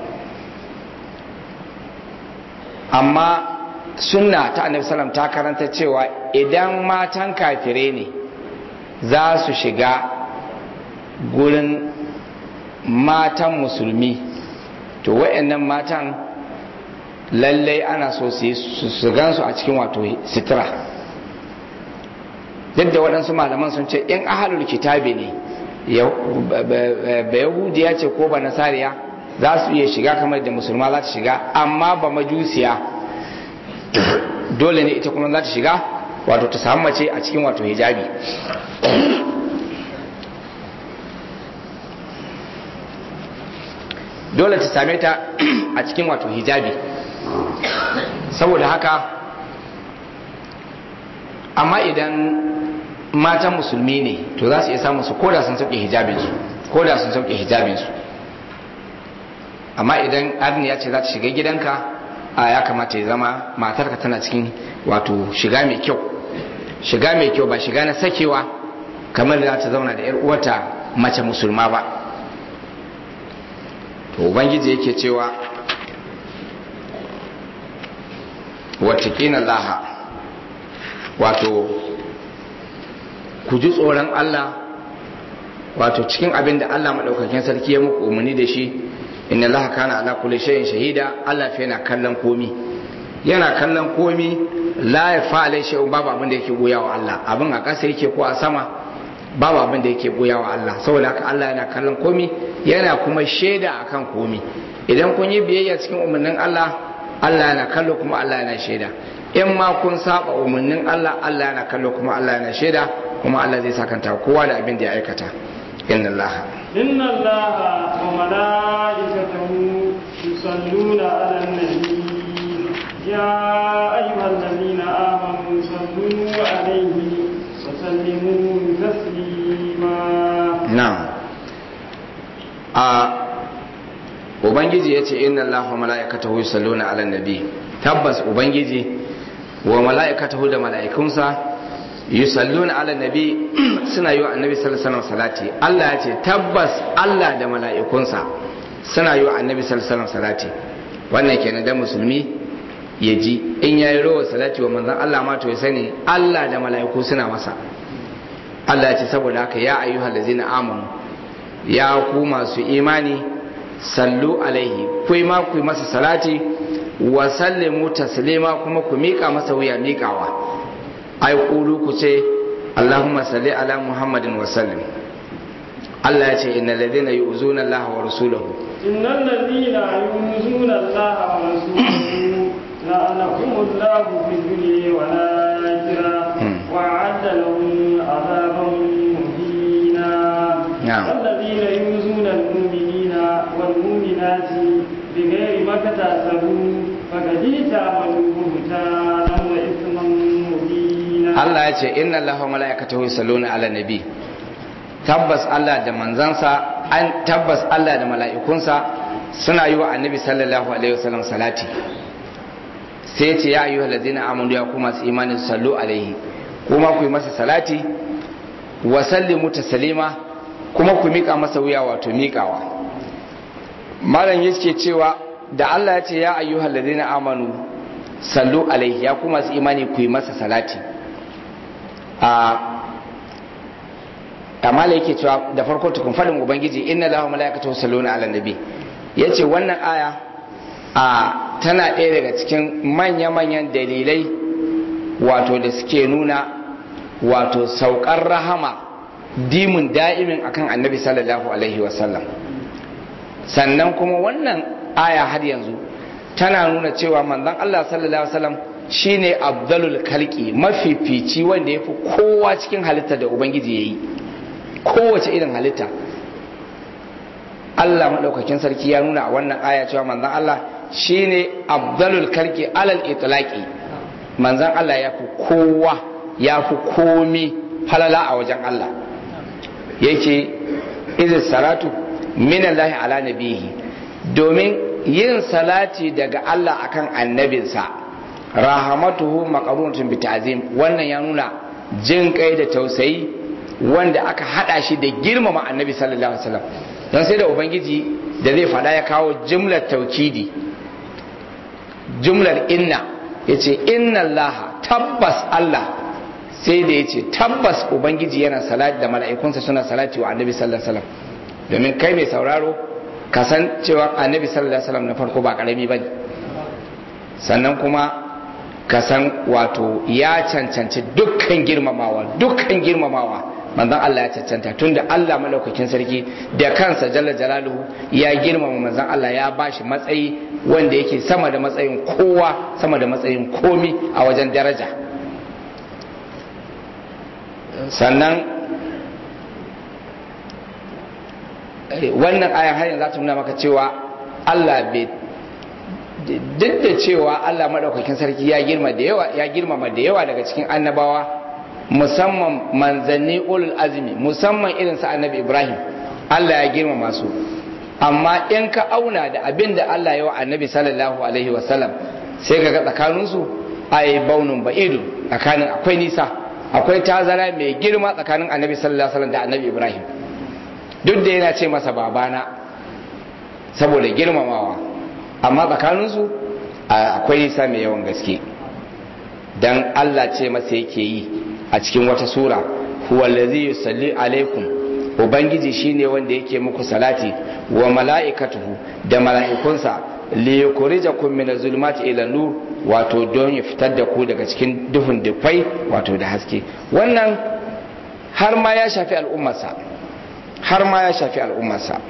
amma sunna ta annabi sallam ta karanta cewa idan matan kafire ne za su shiga gurin matan musulmi to wa'annan matan lallai ana so su gansu a cikin wato sitira duk da waɗansu malaman sun ce in ahalul kitabi ne ba yahudiya ce ko ba nasariya za su iya shiga kamar da musulma za ta shiga amma ba majusiya dole ne ita kuma za ta shiga wato ta samu mace a cikin wato hijabi dole ta same ta a cikin wato hijabi saboda haka amma idan matan musulmi ne to za su iya samun su koda sun sauke hijabinsu koda sun sauke hijabinsu amma idan arniya ce za ta shiga gidanka a ya kamata ya zama matarka tana cikin wato shiga mai kyau shiga mai kyau ba shiga na sakewa kamar da za ta zauna da 'yar uwata mace musulma ba to ubangiji yake cewa wattaƙina laha wato ku ji tsoron Allah wato cikin abin da Allah maɗaukakin sarki ya muku umarni da shi inna Allah kana ala kulli shay'in shahida Allah fa yana kallon komi yana kallon komi la ya fa'ala shay'un babu abin da yake goya wa Allah abin a ƙasa yake ko a sama babu abin da yake goya wa Allah saboda haka Allah yana kallon komi yana kuma shaida akan komi idan kun yi biyayya cikin umarnin Allah Allah yana kallo kuma Allah yana shaida in ma kun saba umarnin Allah Allah yana kallo kuma Allah yana shaida kuma Allah zai sakanta kowa da abin da ya aikata inna Allah inna Allah wa malaikatahu yusalluna ala nabi ya ayyuhallazina amanu sallu alaihi wa sallimu taslima na'am a ubangiji ya ce inna allaha mala'ikatahu yusalluna ala nabi tabbas ubangiji wa mala'ikatahu da mala'ikunsa yusalluna ala nabi suna yi wa annabi sallallahu alaihi salati Allah ya ce tabbas Allah da mala'ikunsa suna yi wa annabi sallallahu alaihi salati wannan kenan da musulmi ya ji in yayi rawa salati wa manzon Allah ma to ya sani Allah da mala'iku suna masa Allah ya ce saboda haka ya ayyuhal ladzina amanu ya ku masu imani sallu alaihi ku ma ku masa salati wa sallimu taslima kuma ku miƙa masa wuya miƙawa ai kulu ku ce Allahumma salli ala Muhammadin wa sallim Allah ya ce innal ladina yu'zuna Allah wa rasulahu innal ladina yu'zuna Allah wa rasulahu la'anahumullahu fid dunya wal akhirah wa 'adda lahum 'adaban muhina الذين يؤذون المؤمنين والمؤمنات بغير ما اكتسبوا فقد احتملوا بهتانا واثما مبينا الله يقول ان الله وملائكته يصلون على النبي tabbas Allah da manzansa an tabbas Allah da mala'ikunsa suna yi wa annabi sallallahu alaihi wasallam salati sai ce ya ayyuhal ladzina amanu ya kuma su imani sallu alaihi kuma ku yi masa salati wa sallimu taslima kuma ku miƙa masa wuya wato miƙawa malam yake cewa da Allah ya ce ya ayyuhal ladina amanu sallu alaihi ya kuma su imani ku yi masa salati a amma yake cewa da farko tukun fadin ubangiji inna lahu malaikatu salluna ala nabi yace wannan aya a tana ɗaya daga cikin manya-manyan dalilai wato da suke nuna wato saukar rahama dimun da'imin akan annabi sallallahu alaihi wasallam sannan kuma wannan aya har yanzu tana nuna cewa manzon Allah sallallahu alaihi wasallam shine abdalul kalki mafifici wanda yafi kowa cikin halitta da ubangiji yayi kowace irin halitta Allah madaukakin sarki ya nuna a wannan aya cewa manzon Allah shine abdalul kalki alal itlaqi manzon Allah yafi kowa yafi komi falala a wajen Allah yake izin salatu minallahi ala nabihi domin yin salati daga Allah akan annabinsa rahamatuhu maqarunatun bi ta'zim wannan ya nuna jin kai da tausayi wanda aka hada shi da girmama annabi sallallahu alaihi wasallam don sai da ubangiji da zai fada ya kawo jumlar taukidi jumlar inna yace inna allaha tabbas Allah sai da ya ce tabbas ubangiji yana salati da mala'ikunsa suna salati wa annabi sallallahu alaihi wasallam domin kai mai sauraro ka san cewa annabi sallallahu alaihi wasallam na farko ba karami bane sannan kuma ka san wato ya cancanci dukkan girmamawa dukkan girmamawa manzon Allah ya cancanta tunda Allah malaukakin sarki da kansa jalla jalaluhu ya girmama manzon Allah ya bashi matsayi wanda yake sama da matsayin kowa sama da matsayin komi a wajen daraja sannan wannan ayan har yanzu za ta nuna maka cewa Allah bai duk da cewa Allah madaukakin sarki ya girma da yawa ya girmama da yawa daga cikin annabawa musamman manzanni ulul azmi musamman irin sa annabi Ibrahim Allah ya girmama su amma in ka auna da abin da Allah ya wa annabi sallallahu alaihi wasallam sai ka ga tsakaninsu ai baunun ba'idu tsakanin akwai nisa akwai tazara mai girma tsakanin annabi sallallahu alaihi wasallam da annabi Ibrahim duk da yana ce masa babana saboda girmamawa amma tsakaninsu akwai nisa mai yawan gaske dan Allah ce masa yake yi a cikin wata sura huwa allazi yusalli alaikum ubangiji shine wanda yake muku salati wa mala'ikatuhu da mala'ikunsa li yukhrijakum min az-zulumati ila nur wato don ya fitar da ku daga cikin duhun dufai wato da haske wannan har ma ya shafi al'ummarsa har ma ya shafi al'ummarsa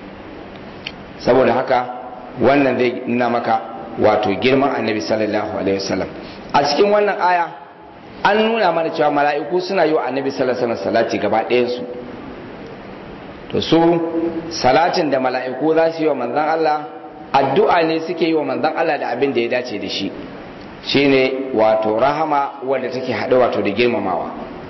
saboda haka wannan zai nuna maka wato girman annabi sallallahu alaihi wasallam a cikin wannan aya an nuna mana cewa mala'iku suna yi wa annabi sallallahu alaihi wasallam salati gaba ɗayansu to su salatin da mala'iku za su yi wa manzan Allah addu'a ne suke yi wa manzan Allah da abin da ya dace da shi shine wato rahama wadda take haɗe wato da girmamawa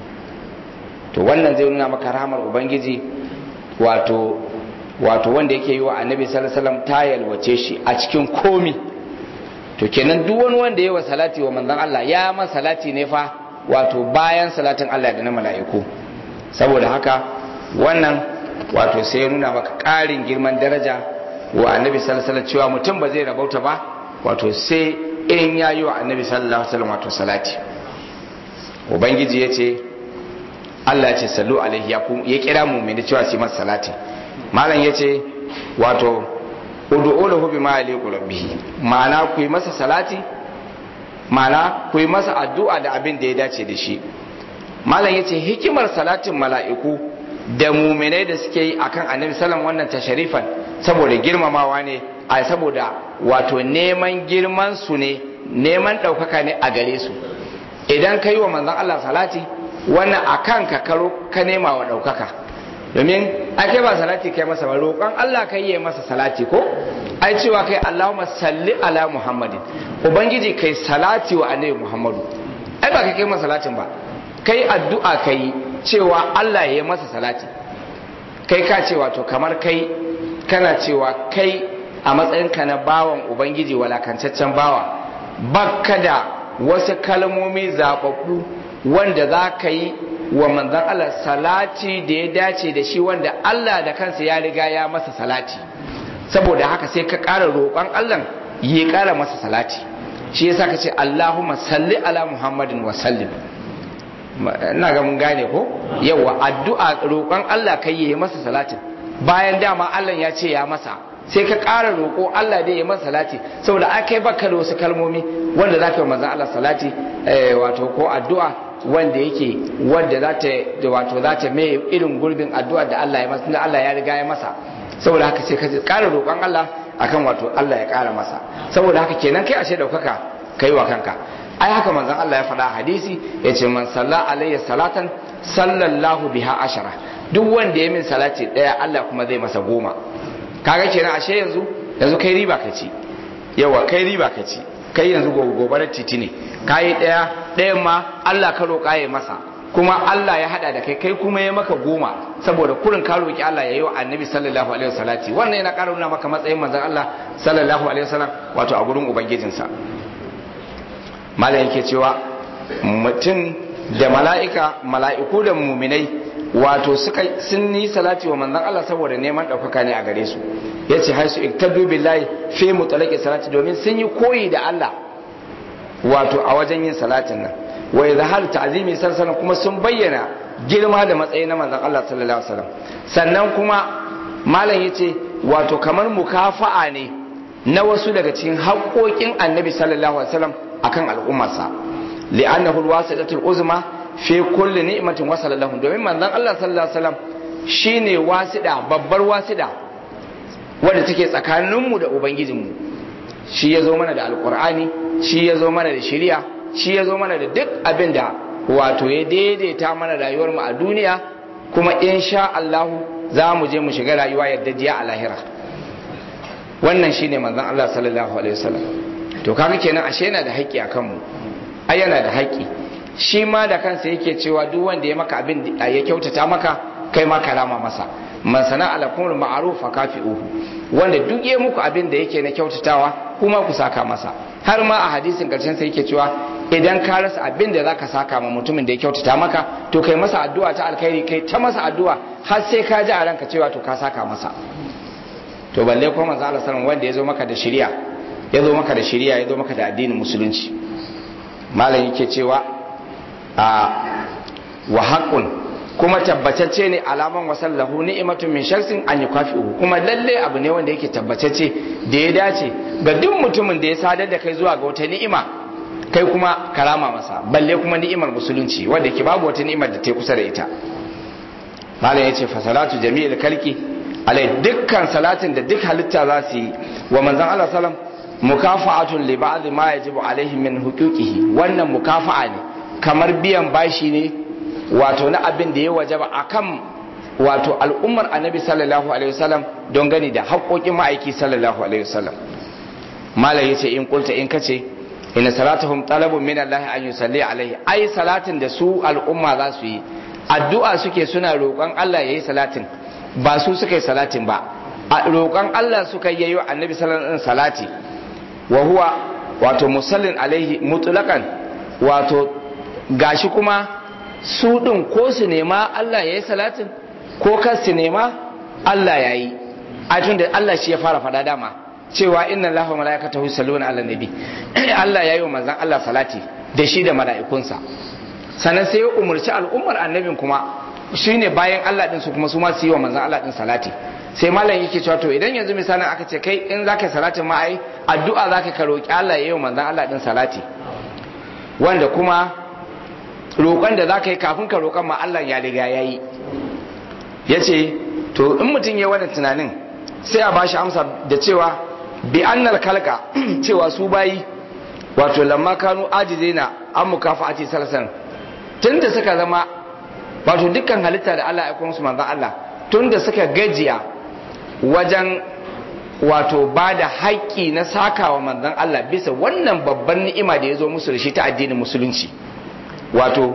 to wannan zai nuna maka rahamar ubangiji wato wato wanda yake yi wa annabi sallallahu alaihi wasallam ta yalwace shi a cikin komi to kenan duk wani wanda ya wa salati wa manzon Allah ya ma salati ne fa wato bayan salatin Allah da na mala'iku saboda haka wannan wato sai ya nuna maka ƙarin girman daraja wa annabi sallallahu alaihi wasallam cewa mutum ba zai rabauta ba wato sai in ya yi wa annabi sallallahu alaihi wasallam wato salati ubangiji ya ce Allah ya ce sallu alaihi ya kira mu mai cewa su masa salati malam ya ce wato ud'u lahu bima yaliqu rabbih ma'ana ku yi masa salati ma'ana ku yi masa addu'a da abin da ya dace da shi malam ya ce hikimar salatin mala'iku da muminai da suke yi akan annabi sallam wannan tasharifan saboda girmamawa ne a saboda wato neman girman su ne neman ɗaukaka ne a gare su idan ka yi wa manzon Allah salati wannan akan ka karo ka nema wa ɗaukaka domin ake ba salati kai masa ba roƙon Allah kai yi masa salati ko ai cewa kai Allahumma salli ala Muhammadin ubangiji kai salati wa annabi Muhammadu ai ba kai kai masa salatin ba kai addu'a kai cewa Allah ya yi masa salati kai ka ce wato kamar kai kana cewa kai a matsayinka na bawan ubangiji walakancaccen bawa bakka da wasu kalmomi zaɓaɓɓu wanda za ka yi wa manzan Allah salati da ya dace da shi wanda Allah da kansa ya riga ya masa salati saboda haka sai ka ƙara roƙon Allah ya ƙara masa salati shi yasa ka ce Allahumma salli ala Muhammadin wa sallim ina ga mun gane ko yawa addu'a roƙon Allah kai yi masa salatin bayan dama Allah ya ce ya masa sai ka ƙara roƙo Allah da ya masa salati saboda a kai baka da wasu kalmomi wanda za ka yi manzan Allah salati wato ko addu'a wanda yake wanda za ta wato za ta mai irin gurbin addu'a da Allah ya masa tunda Allah ya riga ya masa saboda haka sai ka ƙara roƙon Allah akan wato Allah ya ƙara masa saboda haka kenan kai ashe daukaka kai wa kanka ai haka manzon Allah ya faɗa hadisi ya ce man salla alayya salatan sallallahu biha ashara duk wanda ya min salati ɗaya Allah kuma zai masa goma kaga kenan ashe yanzu yanzu kai riba ka ci yawa kai riba ka ci kai yanzu gobarar titi ne kayi ɗaya ɗayan ma Allah ka roƙa ya masa kuma Allah ya hada da kai kai kuma ya maka goma saboda kurin ka roƙi Allah ya yi wa annabi sallallahu alaihi wasallati wannan yana ƙara nuna maka matsayin manzon Allah sallallahu alaihi wasallam wato a gurin ubangijinsa malam yake cewa mutum da mala'ika mala'iku da muminai wato suka sun yi salati wa manzon Allah saboda neman ɗaukaka ne a gare su yace har su iktadu billahi fi mutalaqi salati domin sun yi koyi da Allah wato a wajen yin salatin nan wa izhar ta'zimi sallallahu kuma sun bayyana girma da matsayi na manzon Allah sallallahu alaihi wasallam sannan kuma malam yace wato kamar mukafa'a ne na wasu daga cikin haƙoƙin annabi sallallahu alaihi wasallam akan al'ummarsa li'annahu alwasitatul uzma fi kulli ni'matin wasala lahum domin manzon Allah sallallahu alaihi wasallam shine wasida babbar wasida wanda take tsakaninmu da ubangijinmu shi ya zo mana da alkur'ani shi ya zo mana da shari'a shi ya zo mana da duk abin da wato ya daidaita mana rayuwar mu a duniya kuma insha Allah za mu je mu shiga rayuwa yadda jiya a lahira wannan shine manzon Allah sallallahu alaihi wasallam to kaga kenan ashe yana da haƙƙi akan mu ai yana da haƙƙi shi ma da kansa yake cewa duk wanda ya maka abin ya kyautata maka kai ma karama masa man sana ala kumul ma'ruf fa kafi'uhu wanda duk ya muku abin da yake na kyautatawa kuma ku saka masa har ma a hadisin karshen sai yake cewa idan ka rasa abin da zaka saka ma mutumin da ya kyautata maka to kai masa addu'a ta alkhairi kai ta masa addu'a har sai ka ji a ranka cewa to ka saka masa to balle kuma manzo Allah sallallahu wanda ya zo maka da shari'a ya zo maka da shari'a ya zo maka da addinin musulunci malam yake cewa a wa haqqun kuma tabbatacce ne alaman wasallahu ni'matun min shakhsin an yukafi'u kuma lalle abu ne wanda yake tabbatacce da ya dace ga duk mutumin da ya sadar da kai zuwa ga wata ni'ima kai kuma karama masa balle kuma ni'imar musulunci wanda ke babu wata ni'imar da ta kusa da ita malam yace fa salatu jami'il kalki alai dukkan salatin da duk halitta za su yi wa manzon Allah sallam mukafa'atun li ba'd ma yajibu alaihi min huquqihi wannan mukafa'a ne kamar biyan bashi ne wato na abin da ya wajaba akan wato al'ummar annabi sallallahu alaihi wasallam don gani da haƙoƙin ma'aiki sallallahu alaihi wasallam malam yace in kulta in kace inna salatuhum talabun min Allah an yusalli alaihi ai salatin da su al'umma za su yi addu'a suke suna roƙon Allah yayi salatin ba su suka yi salatin ba a roƙon Allah suka yi wa annabi sallallahu alaihi salati wa huwa wato musallin alaihi mutlaqan wato gashi kuma su ɗin ko su nema Allah ya yi salatin ko kar su nema Allah ya yi a tun da Allah shi ya fara fada dama cewa inna Allah wa mala'ikatahu yusalluna ala nabi Allah ya yi wa manzon Allah salati da shi da mala'ikunsa sannan sai ya umarci al'ummar annabin kuma shine bayan Allah din su kuma su ma su yi wa manzon Allah din salati sai malam yake cewa to idan yanzu misalin aka ce kai in zaka salatin ma ai addu'a zaka ka roki Allah ya yi wa manzon Allah din salati wanda kuma roƙon da za ka yi kafin ka roƙon ma Allah ya riga ya yi ya ce to in mutum ya wani tunanin sai a bashi amsa da cewa bi annal kalka cewa su bayi wato lamma kanu ajize na an mukafa a ce salasan tun da suka zama wato dukkan halitta da Allah ya kuma su manzan Allah tun da suka gajiya wajen wato ba da haƙƙi na sakawa manzan Allah bisa wannan babban ni'ima da ya zo musu da shi ta addinin musulunci wato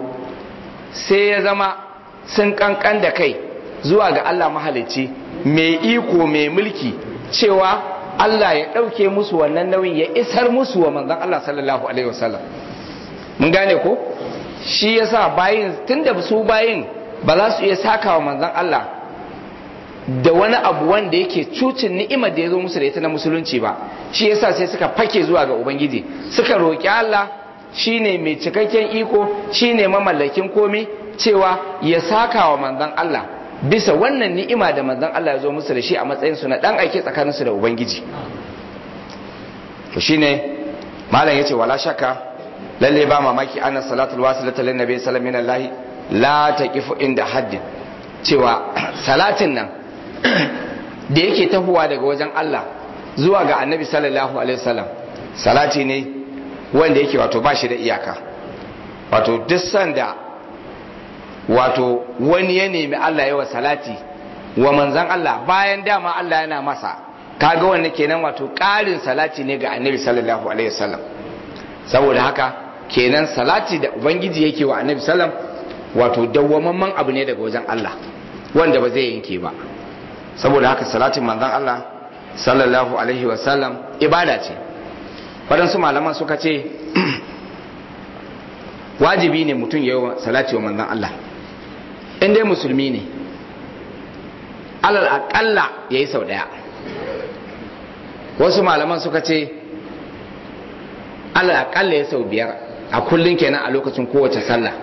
sai ya zama sun kankan da kai zuwa ga Allah mahalicci mai iko mai mulki cewa Allah ya ɗauke musu wannan nauyin ya isar musu wa manzan Allah sallallahu alaihi wasallam mun gane ko shi yasa bayin tunda su bayin ba za su iya saka wa manzan Allah da wani abu wanda yake cucin ni'imar da ya zo musu da ita na musulunci ba shi yasa sai suka fake zuwa ga ubangiji suka roƙi Allah shine mai cikakken iko shine mamallakin komai cewa ya saka wa manzon Allah bisa wannan ni'ima da manzon Allah ya zo musu da shi a matsayin su na dan aike tsakanin su da ubangiji to shine malam yace wala shakka lalle ba mamaki anna salatul wasilata lin nabi sallallahu alaihi wasallam la taqifu inda haddin cewa salatin nan da yake tahowa daga wajen Allah zuwa ga annabi sallallahu alaihi wasallam salati ne wanda yake wato ba shi da iyaka wato duk sanda wato wani ya nemi Allah yawa salati wa manzan Allah bayan dama Allah yana masa kaga wanda kenan wato ƙarin salati ne ga annabi sallallahu alaihi wasallam saboda haka kenan salati da ubangiji yake wa annabi sallam wato dawwamamman abu ne daga wajen Allah wanda ba zai yanke ba saboda haka salatin manzan Allah sallallahu alaihi wasallam ibada ce waɗansu malaman suka ce wajibi ne mutum ya yi salati wa manzan Allah in dai musulmi ne alal aƙalla ya yi sau ɗaya wasu malaman suka ce alal aƙalla ya sau biyar a kullum kenan a lokacin kowace sallah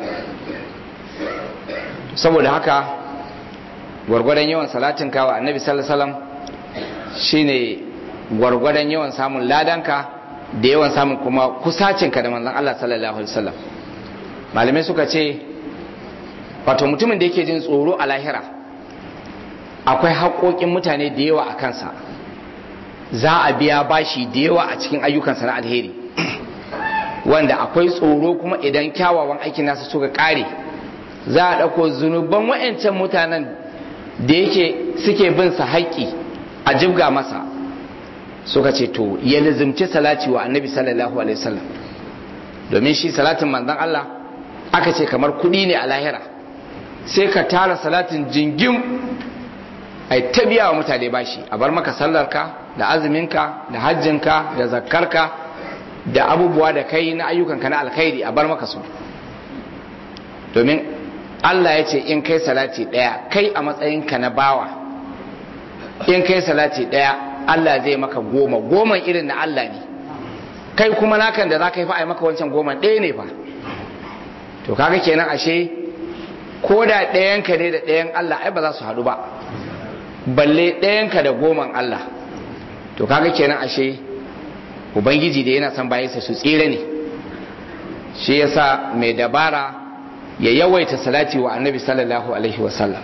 saboda haka gwargwadon yawan salatin kawa annabi sallallahu alaihi wasallam shine gwargwadon yawan samun ladanka da yawan samun kuma kusacinka da manzon Allah sallallahu alaihi wasallam malamai suka ce wato mutumin da yake jin tsoro a lahira akwai haƙoƙin mutane da yawa a kansa za a biya bashi da yawa a cikin ayyukansa na alheri wanda akwai tsoro kuma idan kyawawan aikin nasa suka ƙare za a ɗauko zunuban wa'ancan mutanen da yake suke bin sa haƙƙi a jibga masa suka ce to ya lizimci salati wa annabi sallallahu alaihi wasallam domin shi salatin manzon Allah aka ce kamar kuɗi ne a lahira sai ka tara salatin jingim ai ta biya wa mutane bashi a bar maka sallarka da azuminka da hajjinka da zakkarka da abubuwa da kai na ayyukanka na alkhairi a bar maka su domin Allah ya ce in kai salati ɗaya kai a matsayinka na bawa in kai salati ɗaya Allah zai maka goma goman irin na Allah ne kai kuma nakan da za ka yi fa a maka wancan goman ɗaya ne fa to kaga kenan ashe ko da ɗayanka ne da ɗayan Allah ai ba za su haɗu ba balle ɗayanka da goman Allah to kaga kenan ashe ubangiji da yana son bayansa su tsira ne shi yasa mai dabara ya yawaita salati wa annabi sallallahu alaihi wasallam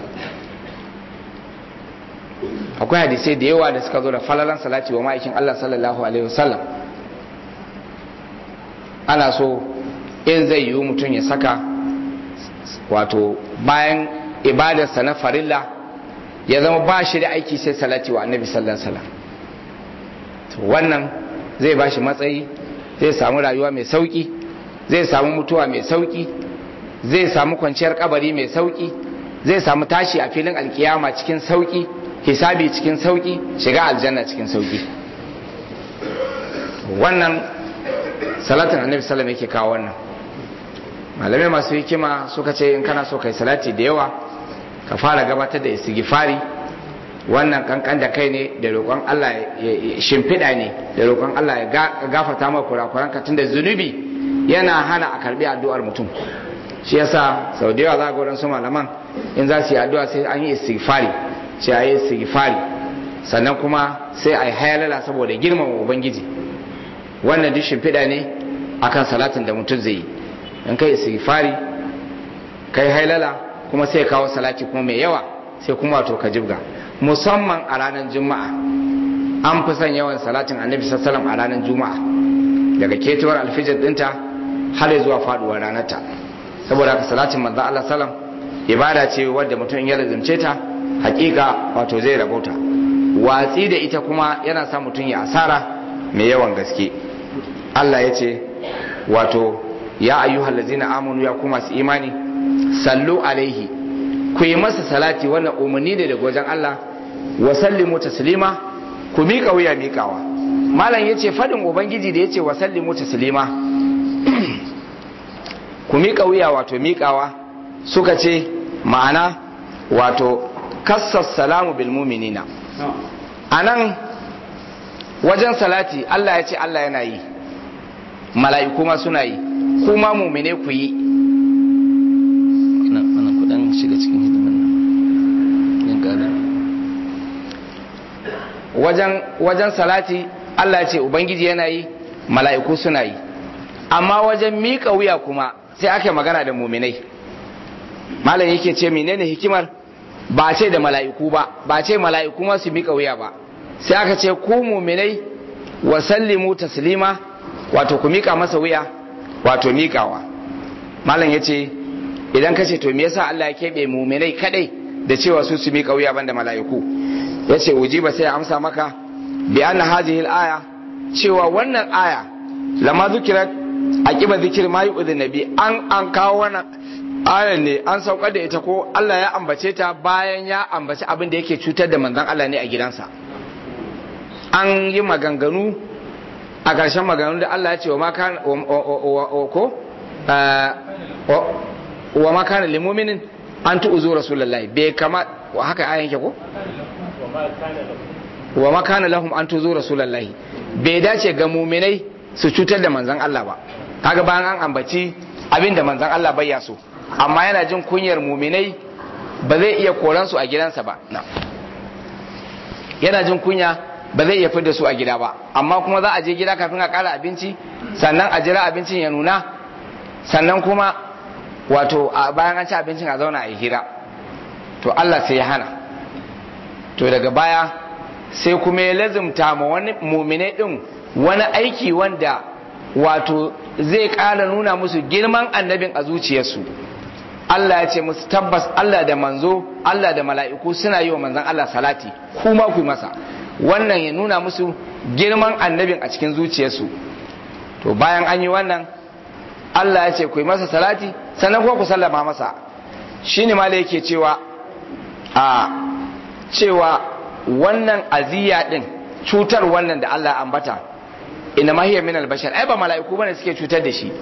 akwai hadisai da yawa da suka zo da falalan salati wa ma'aikin Allah sallallahu alaihi wasallam ana so in zai yiwu mutum ya saka wato bayan ibadarsa na farilla ya zama ba shi da aiki sai salati wa annabi sallallahu alaihi wasallam wannan zai ba shi matsayi zai samu rayuwa mai sauki zai samu mutuwa mai sauki zai samu kwanciyar kabari mai sauki zai samu tashi a filin alkiyama cikin sauki hisabi cikin sauki shiga aljanna cikin sauki wannan salatin annabi sallam yake kawo wannan malamai masu hikima suka ce in kana so kai salati da yawa ka fara gabatar da istighfari wannan kankan da kai ne da roƙon Allah ya shimfiɗa ne da roƙon Allah ya gafarta maka kurakuran ka tunda zunubi yana hana a karbi addu'ar mutum shi yasa sau da yawa za ga waɗansu malaman in za su yi addu'a sai an yi istighfari sai a yi istighfari sannan kuma sai a yi hayalala saboda girmama ubangiji wannan duk shimfiɗa ne akan salatin da mutum zai yi in kai istighfari kai hailala kuma sai kawo salati kuma mai yawa sai kuma wato ka jibga musamman a ranar juma'a an fi son yawan salatin annabi sallallahu a ranar juma'a daga ketewar alfijir dinta har zuwa faduwar ranarta saboda haka salatin manzo Allah sallam ibada ce wadda mutum ya lazimce ta hakika wato zai rabauta watsi da ita kuma yana sa mutum ya asara mai yawan gaske Allah ya ce wato ya ayyuhal ladzina amanu ya kuma su imani sallu alaihi ku yi masa salati wannan umarni ne daga wajen Allah wa sallimu taslima ku miƙa wuya miƙawa malam yace fadin ubangiji da yace wa sallimu taslima ku miƙa wuya wato miƙawa suka ce ma'ana wato kassas salamu bil mu'minina anan wajen salati Allah ya ce Allah yana yi mala'iku ma suna yi kuma mu'mine ku yi wannan kudan shiga cikin hidimin nan yin gada wajen wajen salati Allah ya ce ubangiji yana yi mala'iku suna yi amma wajen miƙa wuya kuma sai ake magana da muminai malam yake ce menene hikimar ba ce da mala'iku ba ba ce mala'iku ma su miƙa wuya ba sai aka ce ku muminai wa sallimu taslima wato ku miƙa masa wuya wato miƙawa malam ya ce idan ka ce to me yasa Allah ya keɓe muminai kadai da cewa su su miƙa wuya banda mala'iku ya ce ujiba sai ya amsa maka bi anna hadhihi al-aya cewa wannan aya lama zukirat aqiba zikir ma yu'dhin nabi an an kawo wannan ayan ne an saukar da ita ko Allah ya ambace ta bayan ya ambaci abin da yake cutar da manzon Allah ne a gidansa an yi maganganu a ƙarshen maganganu da Allah ya ce wa ma kana ko wa ma kana lil mu'minin an tu'zu rasulullahi bai kama haka ayan ke ko wa ma kana lahum an tu'zu rasulullahi bai dace ga mu'minai su cutar da manzon Allah ba kaga bayan an ambaci abin da manzon Allah bai ya so amma yana jin kunyar mu'minai ba zai iya koran su a gidansa ba yana jin kunya ba zai iya fidda su a gida ba amma kuma za a je gida kafin a kara abinci sannan a jira abincin ya nuna sannan kuma wato a bayan an ci abincin a zauna a yi hira to Allah sai ya hana to daga baya sai kuma ya lazumta ma wani mumine din wani aiki wanda wato zai ƙara nuna musu girman annabin a zuciyarsu Allah ya ce musu tabbas Allah da manzo Allah da mala'iku suna yi wa manzon Allah salati kuma ku yi masa wannan ya nuna musu girman annabin a cikin zuciyarsu to bayan an yi wannan Allah ya ce ku yi masa salati sannan kuma ku sallama masa shine ma da yake cewa a cewa wannan aziya din cutar wannan da Allah ya ambata inna ma hiya min al-bashar ai ba mala'iku bane suke cutar da shi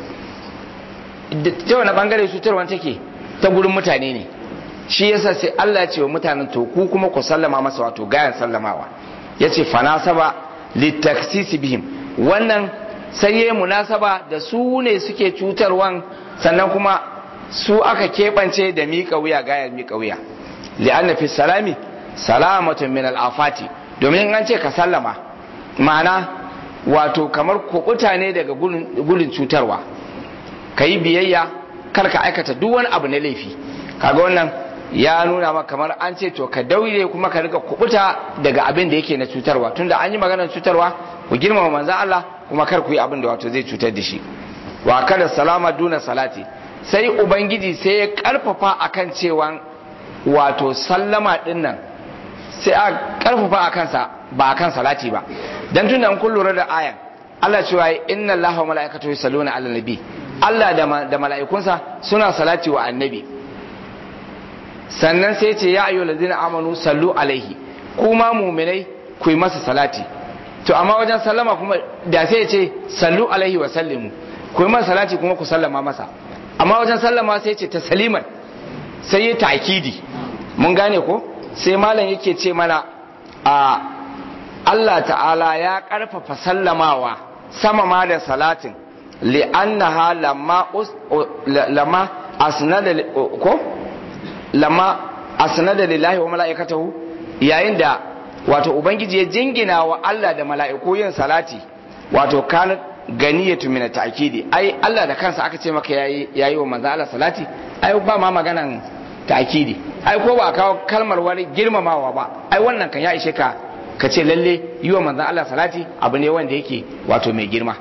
ta wani bangare cutarwa take ta gurin mutane ne shi yasa sai Allah ya ce wa mutanen to ku kuma ku sallama masa wato gayan sallamawa yace fanasaba litaksisi bihim wannan sai yayi munasaba da su ne suke cutarwan sannan kuma su aka keɓance da miƙa wuya gayar miƙa wuya li'anna fi salami salamatun min al'afati domin an ce ka sallama ma'ana wato kamar kuɓuta ne daga gudun cutarwa ka yi biyayya kar ka aikata duk wani abu na laifi kaga wannan ya nuna maka kamar an ce to ka daure kuma ka riga kubuta daga abin da yake na cutarwa tunda an yi maganar cutarwa ku girmama manzan Allah kuma kar ku yi abin da wato zai cutar da shi wa kada salama duna salati sai ubangiji sai ya karfafa akan cewa wato sallama din nan sai a karfafa akan sa ba akan salati ba dan tunda an kun lura da ayan Allah cewa inna Allaha wa mala'ikatahu yusalluna 'alan nabi Allah da mala'ikunsa suna salati wa annabi sannan sai ce ya ayyuhal ladzina amanu sallu alaihi kuma mu'minai ku yi masa salati to amma wajen sallama kuma da sai ya ce sallu alaihi wa sallimu ku yi masa salati kuma ku sallama masa amma wajen sallama sai ce tasliman sai ya ta'kidi mun gane ko sai malam yake ce mana a Allah ta'ala ya karfafa sallamawa sama ma da salatin li'annaha lamma lamma asnada ko lamma asnada lillahi wa mala'ikatahu yayin da wato ubangiji ya jingina wa Allah da mala'iku yin salati wato kan ganiyatu min ta'kidi ai Allah da kansa aka ce maka yayi yayi wa manzo Allah salati ai ba ma maganan ta'kidi ai ko ba kawo kalmar wani girmamawa ba ai wannan kan ya ishe ka ka ce lalle yi wa manzo Allah salati abu ne wanda yake wato mai girma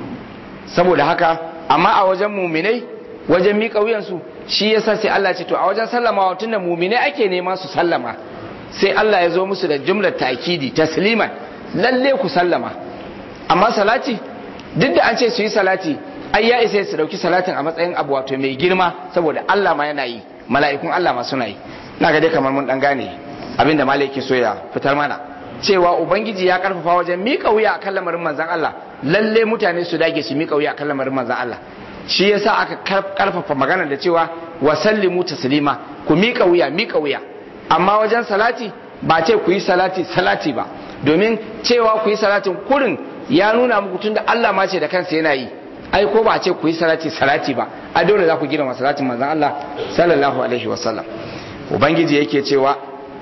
saboda haka amma a wajen muminai wajen miƙa wuyansu shi yasa sai Allah ce to a wajen sallama tun da muminai ake nema su sallama sai Allah ya zo musu da jumlar ta'kidi tasliman lalle ku sallama amma salati duk da an ce su yi salati ai ya isa su dauki salatin a matsayin abu wato mai girma saboda Allah ma yana yi mala'ikun Allah ma suna yi na ga dai kamar mun dan gane abinda malai yake so ya fitar mana cewa ubangiji ya karfafa wajen miƙa wuya akan lamarin manzon Allah lalle mutane su dage su miƙa wuya akan lamarin manzon Allah shi yasa aka karfafa magana da cewa wa sallimu taslima ku miƙa wuya miƙa wuya amma wajen salati ba ce ku yi salati salati ba domin cewa ku yi salatin kurin ya nuna muku tunda Allah ma ce da kansa yana yi ai ko ba ce ku yi salati salati ba a dole za ku girma salatin manzon Allah sallallahu alaihi wasallam ubangiji yake cewa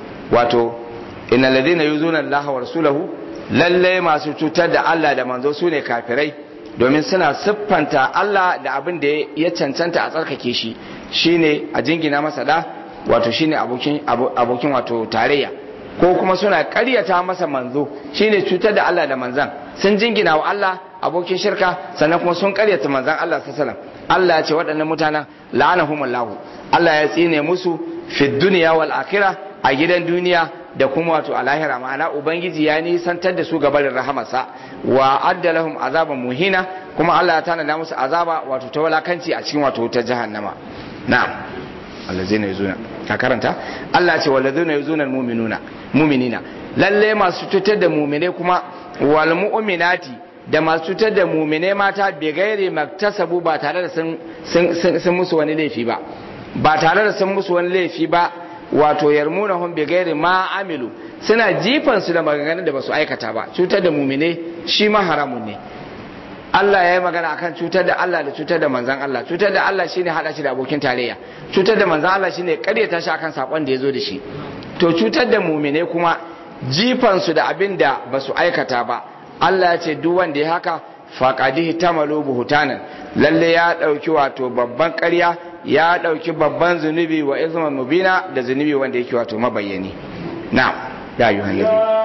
wato innal ladina yuzuna Allah wa rasulahu lalle masu cutar da Allah da manzo su ne kafirai domin suna siffanta Allah da abin da ya cancanta a tsarkake shi shine a jingina masa da wato shine abokin abokin wato tarayya ko kuma suna ƙaryata masa manzo shine cutar da Allah da manzan sun jingina wa Allah abokin shirka sannan kuma sun ƙaryata manzan Allah sallallahu Allah ya ce waɗannan mutanen la'anahumullahu Allah ya tsine musu fi dunya wal akhirah a gidan duniya da kuma wato a lahira ma'ana ubangiji ya nisantar da su gabarin rahamarsa wa adda lahum azaban muhina kuma Allah ya tanada musu azaba wato ta walakanci a cikin wato ta jahannama na'am allazina yuzuna ka karanta Allah ce walazina yuzuna almu'minuna mu'minina lalle masu cutar da mu'mine kuma wal mu'minati da masu cutar da mu'mine mata bi gairi maktasabu ba tare da sun sun musu wani laifi ba ba tare da sun musu wani laifi ba wato yarmunahum bi gairi ma amilu suna jifan su da maganganun da basu aikata ba cutar da mu'mine shi ma haramun ne Allah ya yi magana akan cutar da Allah da cutar da manzan Allah cutar da Allah shine hada shi da abokin tarayya cutar da manzan Allah shine karyata shi akan sakon da ya zo da shi to cutar da mumine kuma jifan su da abin da ba su aikata ba Allah ya ce duk wanda ya haka faqadihi tamalu buhutanan lalle ya dauki wato babban ƙarya ya dauki babban zunubi wa izman mubina da zunubi wanda yake wato mabayyani na'am ya ayyuhan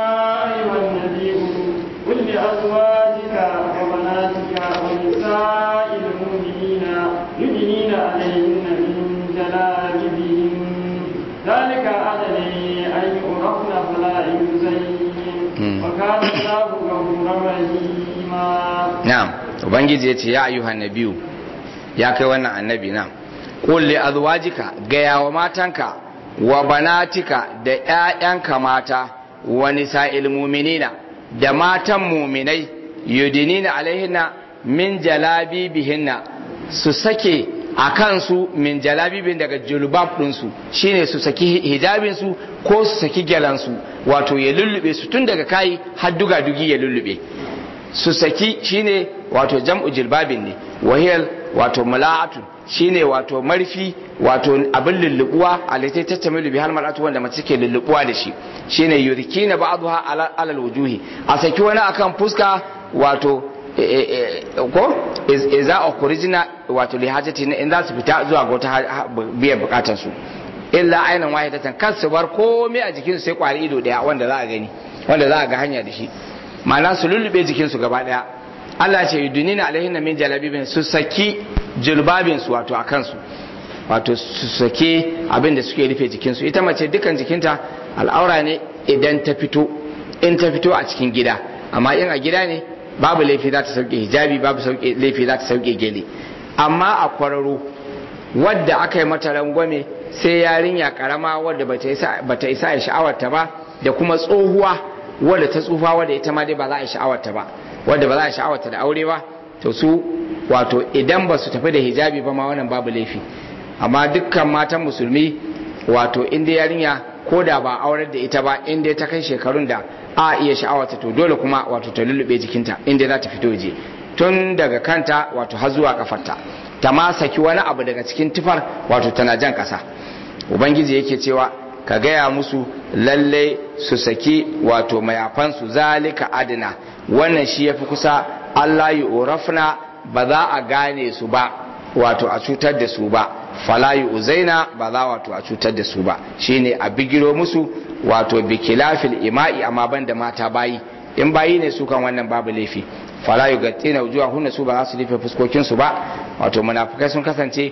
nabi قل لأزواجك وبناتك ونساء المؤمنين يدنين عليهن من جلابيبهن ذلك أدني أن يعرفن فلا يزين وكان ubangiji ya ce ya ayyuhan nabiyu ya kai wannan annabi na qul li azwajika gaya wa matanka wa banatika da ƴaƴanka mata wa nisa'il mu'minina da matan mu'minai yudinina alaihinna min jalabibihinna su sake a kansu min jalabibin daga julbab ɗinsu shine su saki hijabinsu ko su saki gyalansu wato ya lullube su tun daga kayi har duga dugi ya lullube su saki shine wato jam'u jilbabin ne wahiyar wato mula'atu shine wato marfi wato abin lullubuwa alatai ta tamilu bi har mal'atu wanda mace ke lullubuwa da shi shine yurkina ba'dha ala alal wujuhi a saki wani akan fuska wato ko iza orijina wato lihajati in za su fita zuwa ga wata biyan bukatar su illa ainihin wahidatan kan su bar komai a jikinsu sai kwari ido daya wanda za a gani wanda za a ga hanya da shi ma'ana su lullube jikinsu gaba daya Allah ce yudunina alaihin min jalabibin su saki julbabin su wato a kansu wato su saki abin da suke rufe jikinsu ita mace dukan jikinta al'aura ne idan ta fito in ta fito a cikin gida amma in a gida ne babu laifi za ta sauke hijabi babu laifi za ta sauke gele amma a kwararo wadda aka yi mata rangwame sai yarinya karama wadda bata isa a sha'awarta ba da kuma tsohuwa wadda ta tsufa wadda ita ma dai ba za a sha'awarta ba wadda ba za a sha'awarta da aure ba to su wato idan ba su tafi da hijabi ba ma wannan babu laifi amma dukkan matan musulmi wato inda yarinya ko da ba aurar da ita ba inda ta kai shekarun da a iya sha'awarta to dole kuma wato ta lullube jikinta inda za ta fito je tun daga kanta wato har zuwa kafarta ta ma saki wani abu daga cikin tufar wato tana jan kasa ubangiji yake cewa ka gaya musu lalle su saki wato mayafansu zalika adina wannan shi yafi kusa Allah yi urafna ba za a gane su ba wato a cutar da su ba fala yi uzaina ba za wato a cutar da su ba shine a bigiro musu wato bikilafil ima'i amma ban da mata bayi in bayi ne su kan wannan babu laifi fala yi gattina wujuwa hunna su ba za su rufe fuskokinsu ba wato munafukai sun kasance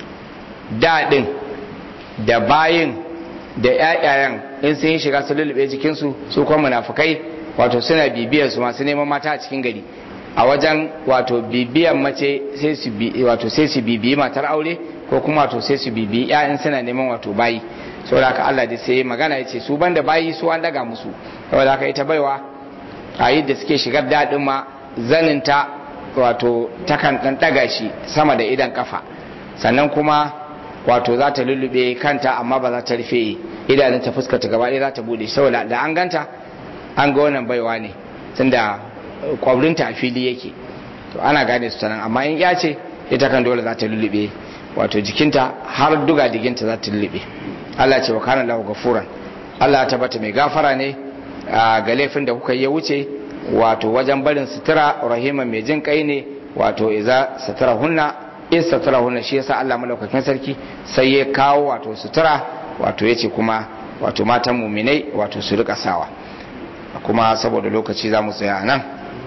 daɗin da bayin da ƴaƴayen in sun yi shiga su lullube jikinsu su kuma munafukai wato suna bibiyar su masu neman mata a cikin gari a wajen wato bibiyan mace sai su wato sai su bibiyi matar aure ko kuma wato sai su bibiyi ƴaƴan suna neman wato bayi saboda haka Allah da sai magana ya ce su banda bayi su an daga musu saboda haka ita baiwa a yadda suke shigar daɗin ma zaninta wato takan ɗan ɗaga shi sama da idan kafa sannan kuma wato za ta lullube kanta amma ba za ta rufe idanun ta fuskata gaba ɗaya za ta bude saboda da an ganta an ga wannan baiwa ne tunda kwabrinta a fili yake to ana gane su nan amma in ya ce ita kan dole za ta lullube wato jikinta har duga diginta za ta lullube Allah ce wa kana lahu gafuran Allah ta bata mai gafara ne ga laifin da kuka yi ya wuce wato wajen barin sutura rahiman mai jin kai ne wato iza sutura hunna in sutura hunna shi yasa Allah malaukakin sarki sai ya kawo wato sutura wato yace kuma wato matan muminai wato su rika sawa kuma saboda lokaci za mu tsaya nan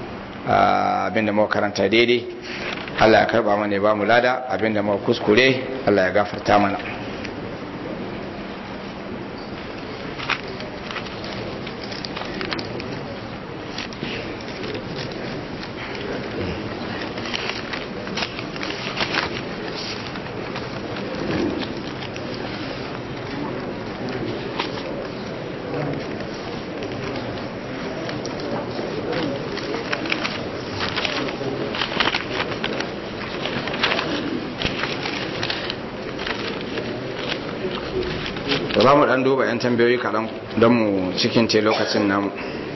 abinda muka karanta daidai Allah ya karba mana ya ba mu lada abinda muka kuskure Allah ya gafarta mana za mu dan duba 'yan tambayoyi kaɗan don mu cikin te lokacin namu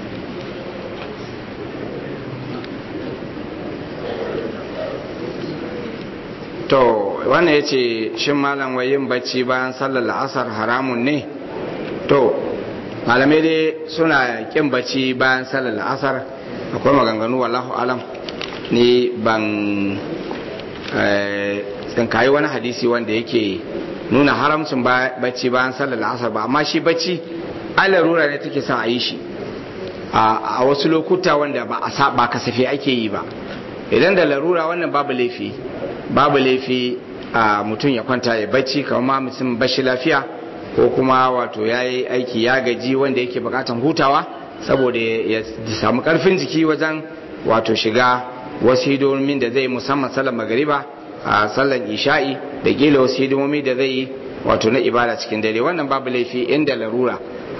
to wannan ya ce shin malam yin bacci bayan sallar la'asar haramun ne to malamai dai suna kin bacci bayan sallar la'asar akwai maganganu wallahu alam ni ban tsinkayi wani hadisi wanda yake nuna haramcin bacci bayan sallar la'asar ba amma shi bacci alarura ne take sa a yi shi a wasu lokuta wanda ba a ba kasafe ake yi ba idan da larura wannan babu laifi babu laifi a mutum ya kwanta ya bacci kamar ma mutum bashi lafiya ko kuma wato ya yi aiki ya gaji wanda yake bukatan hutawa saboda ya samu karfin jiki wajen wato shiga wasu hidimomin da zai musamman sallar magariba a sallar isha'i da kila wasu hidimomi da zai yi wato na ibada cikin dare wannan babu laifi inda larura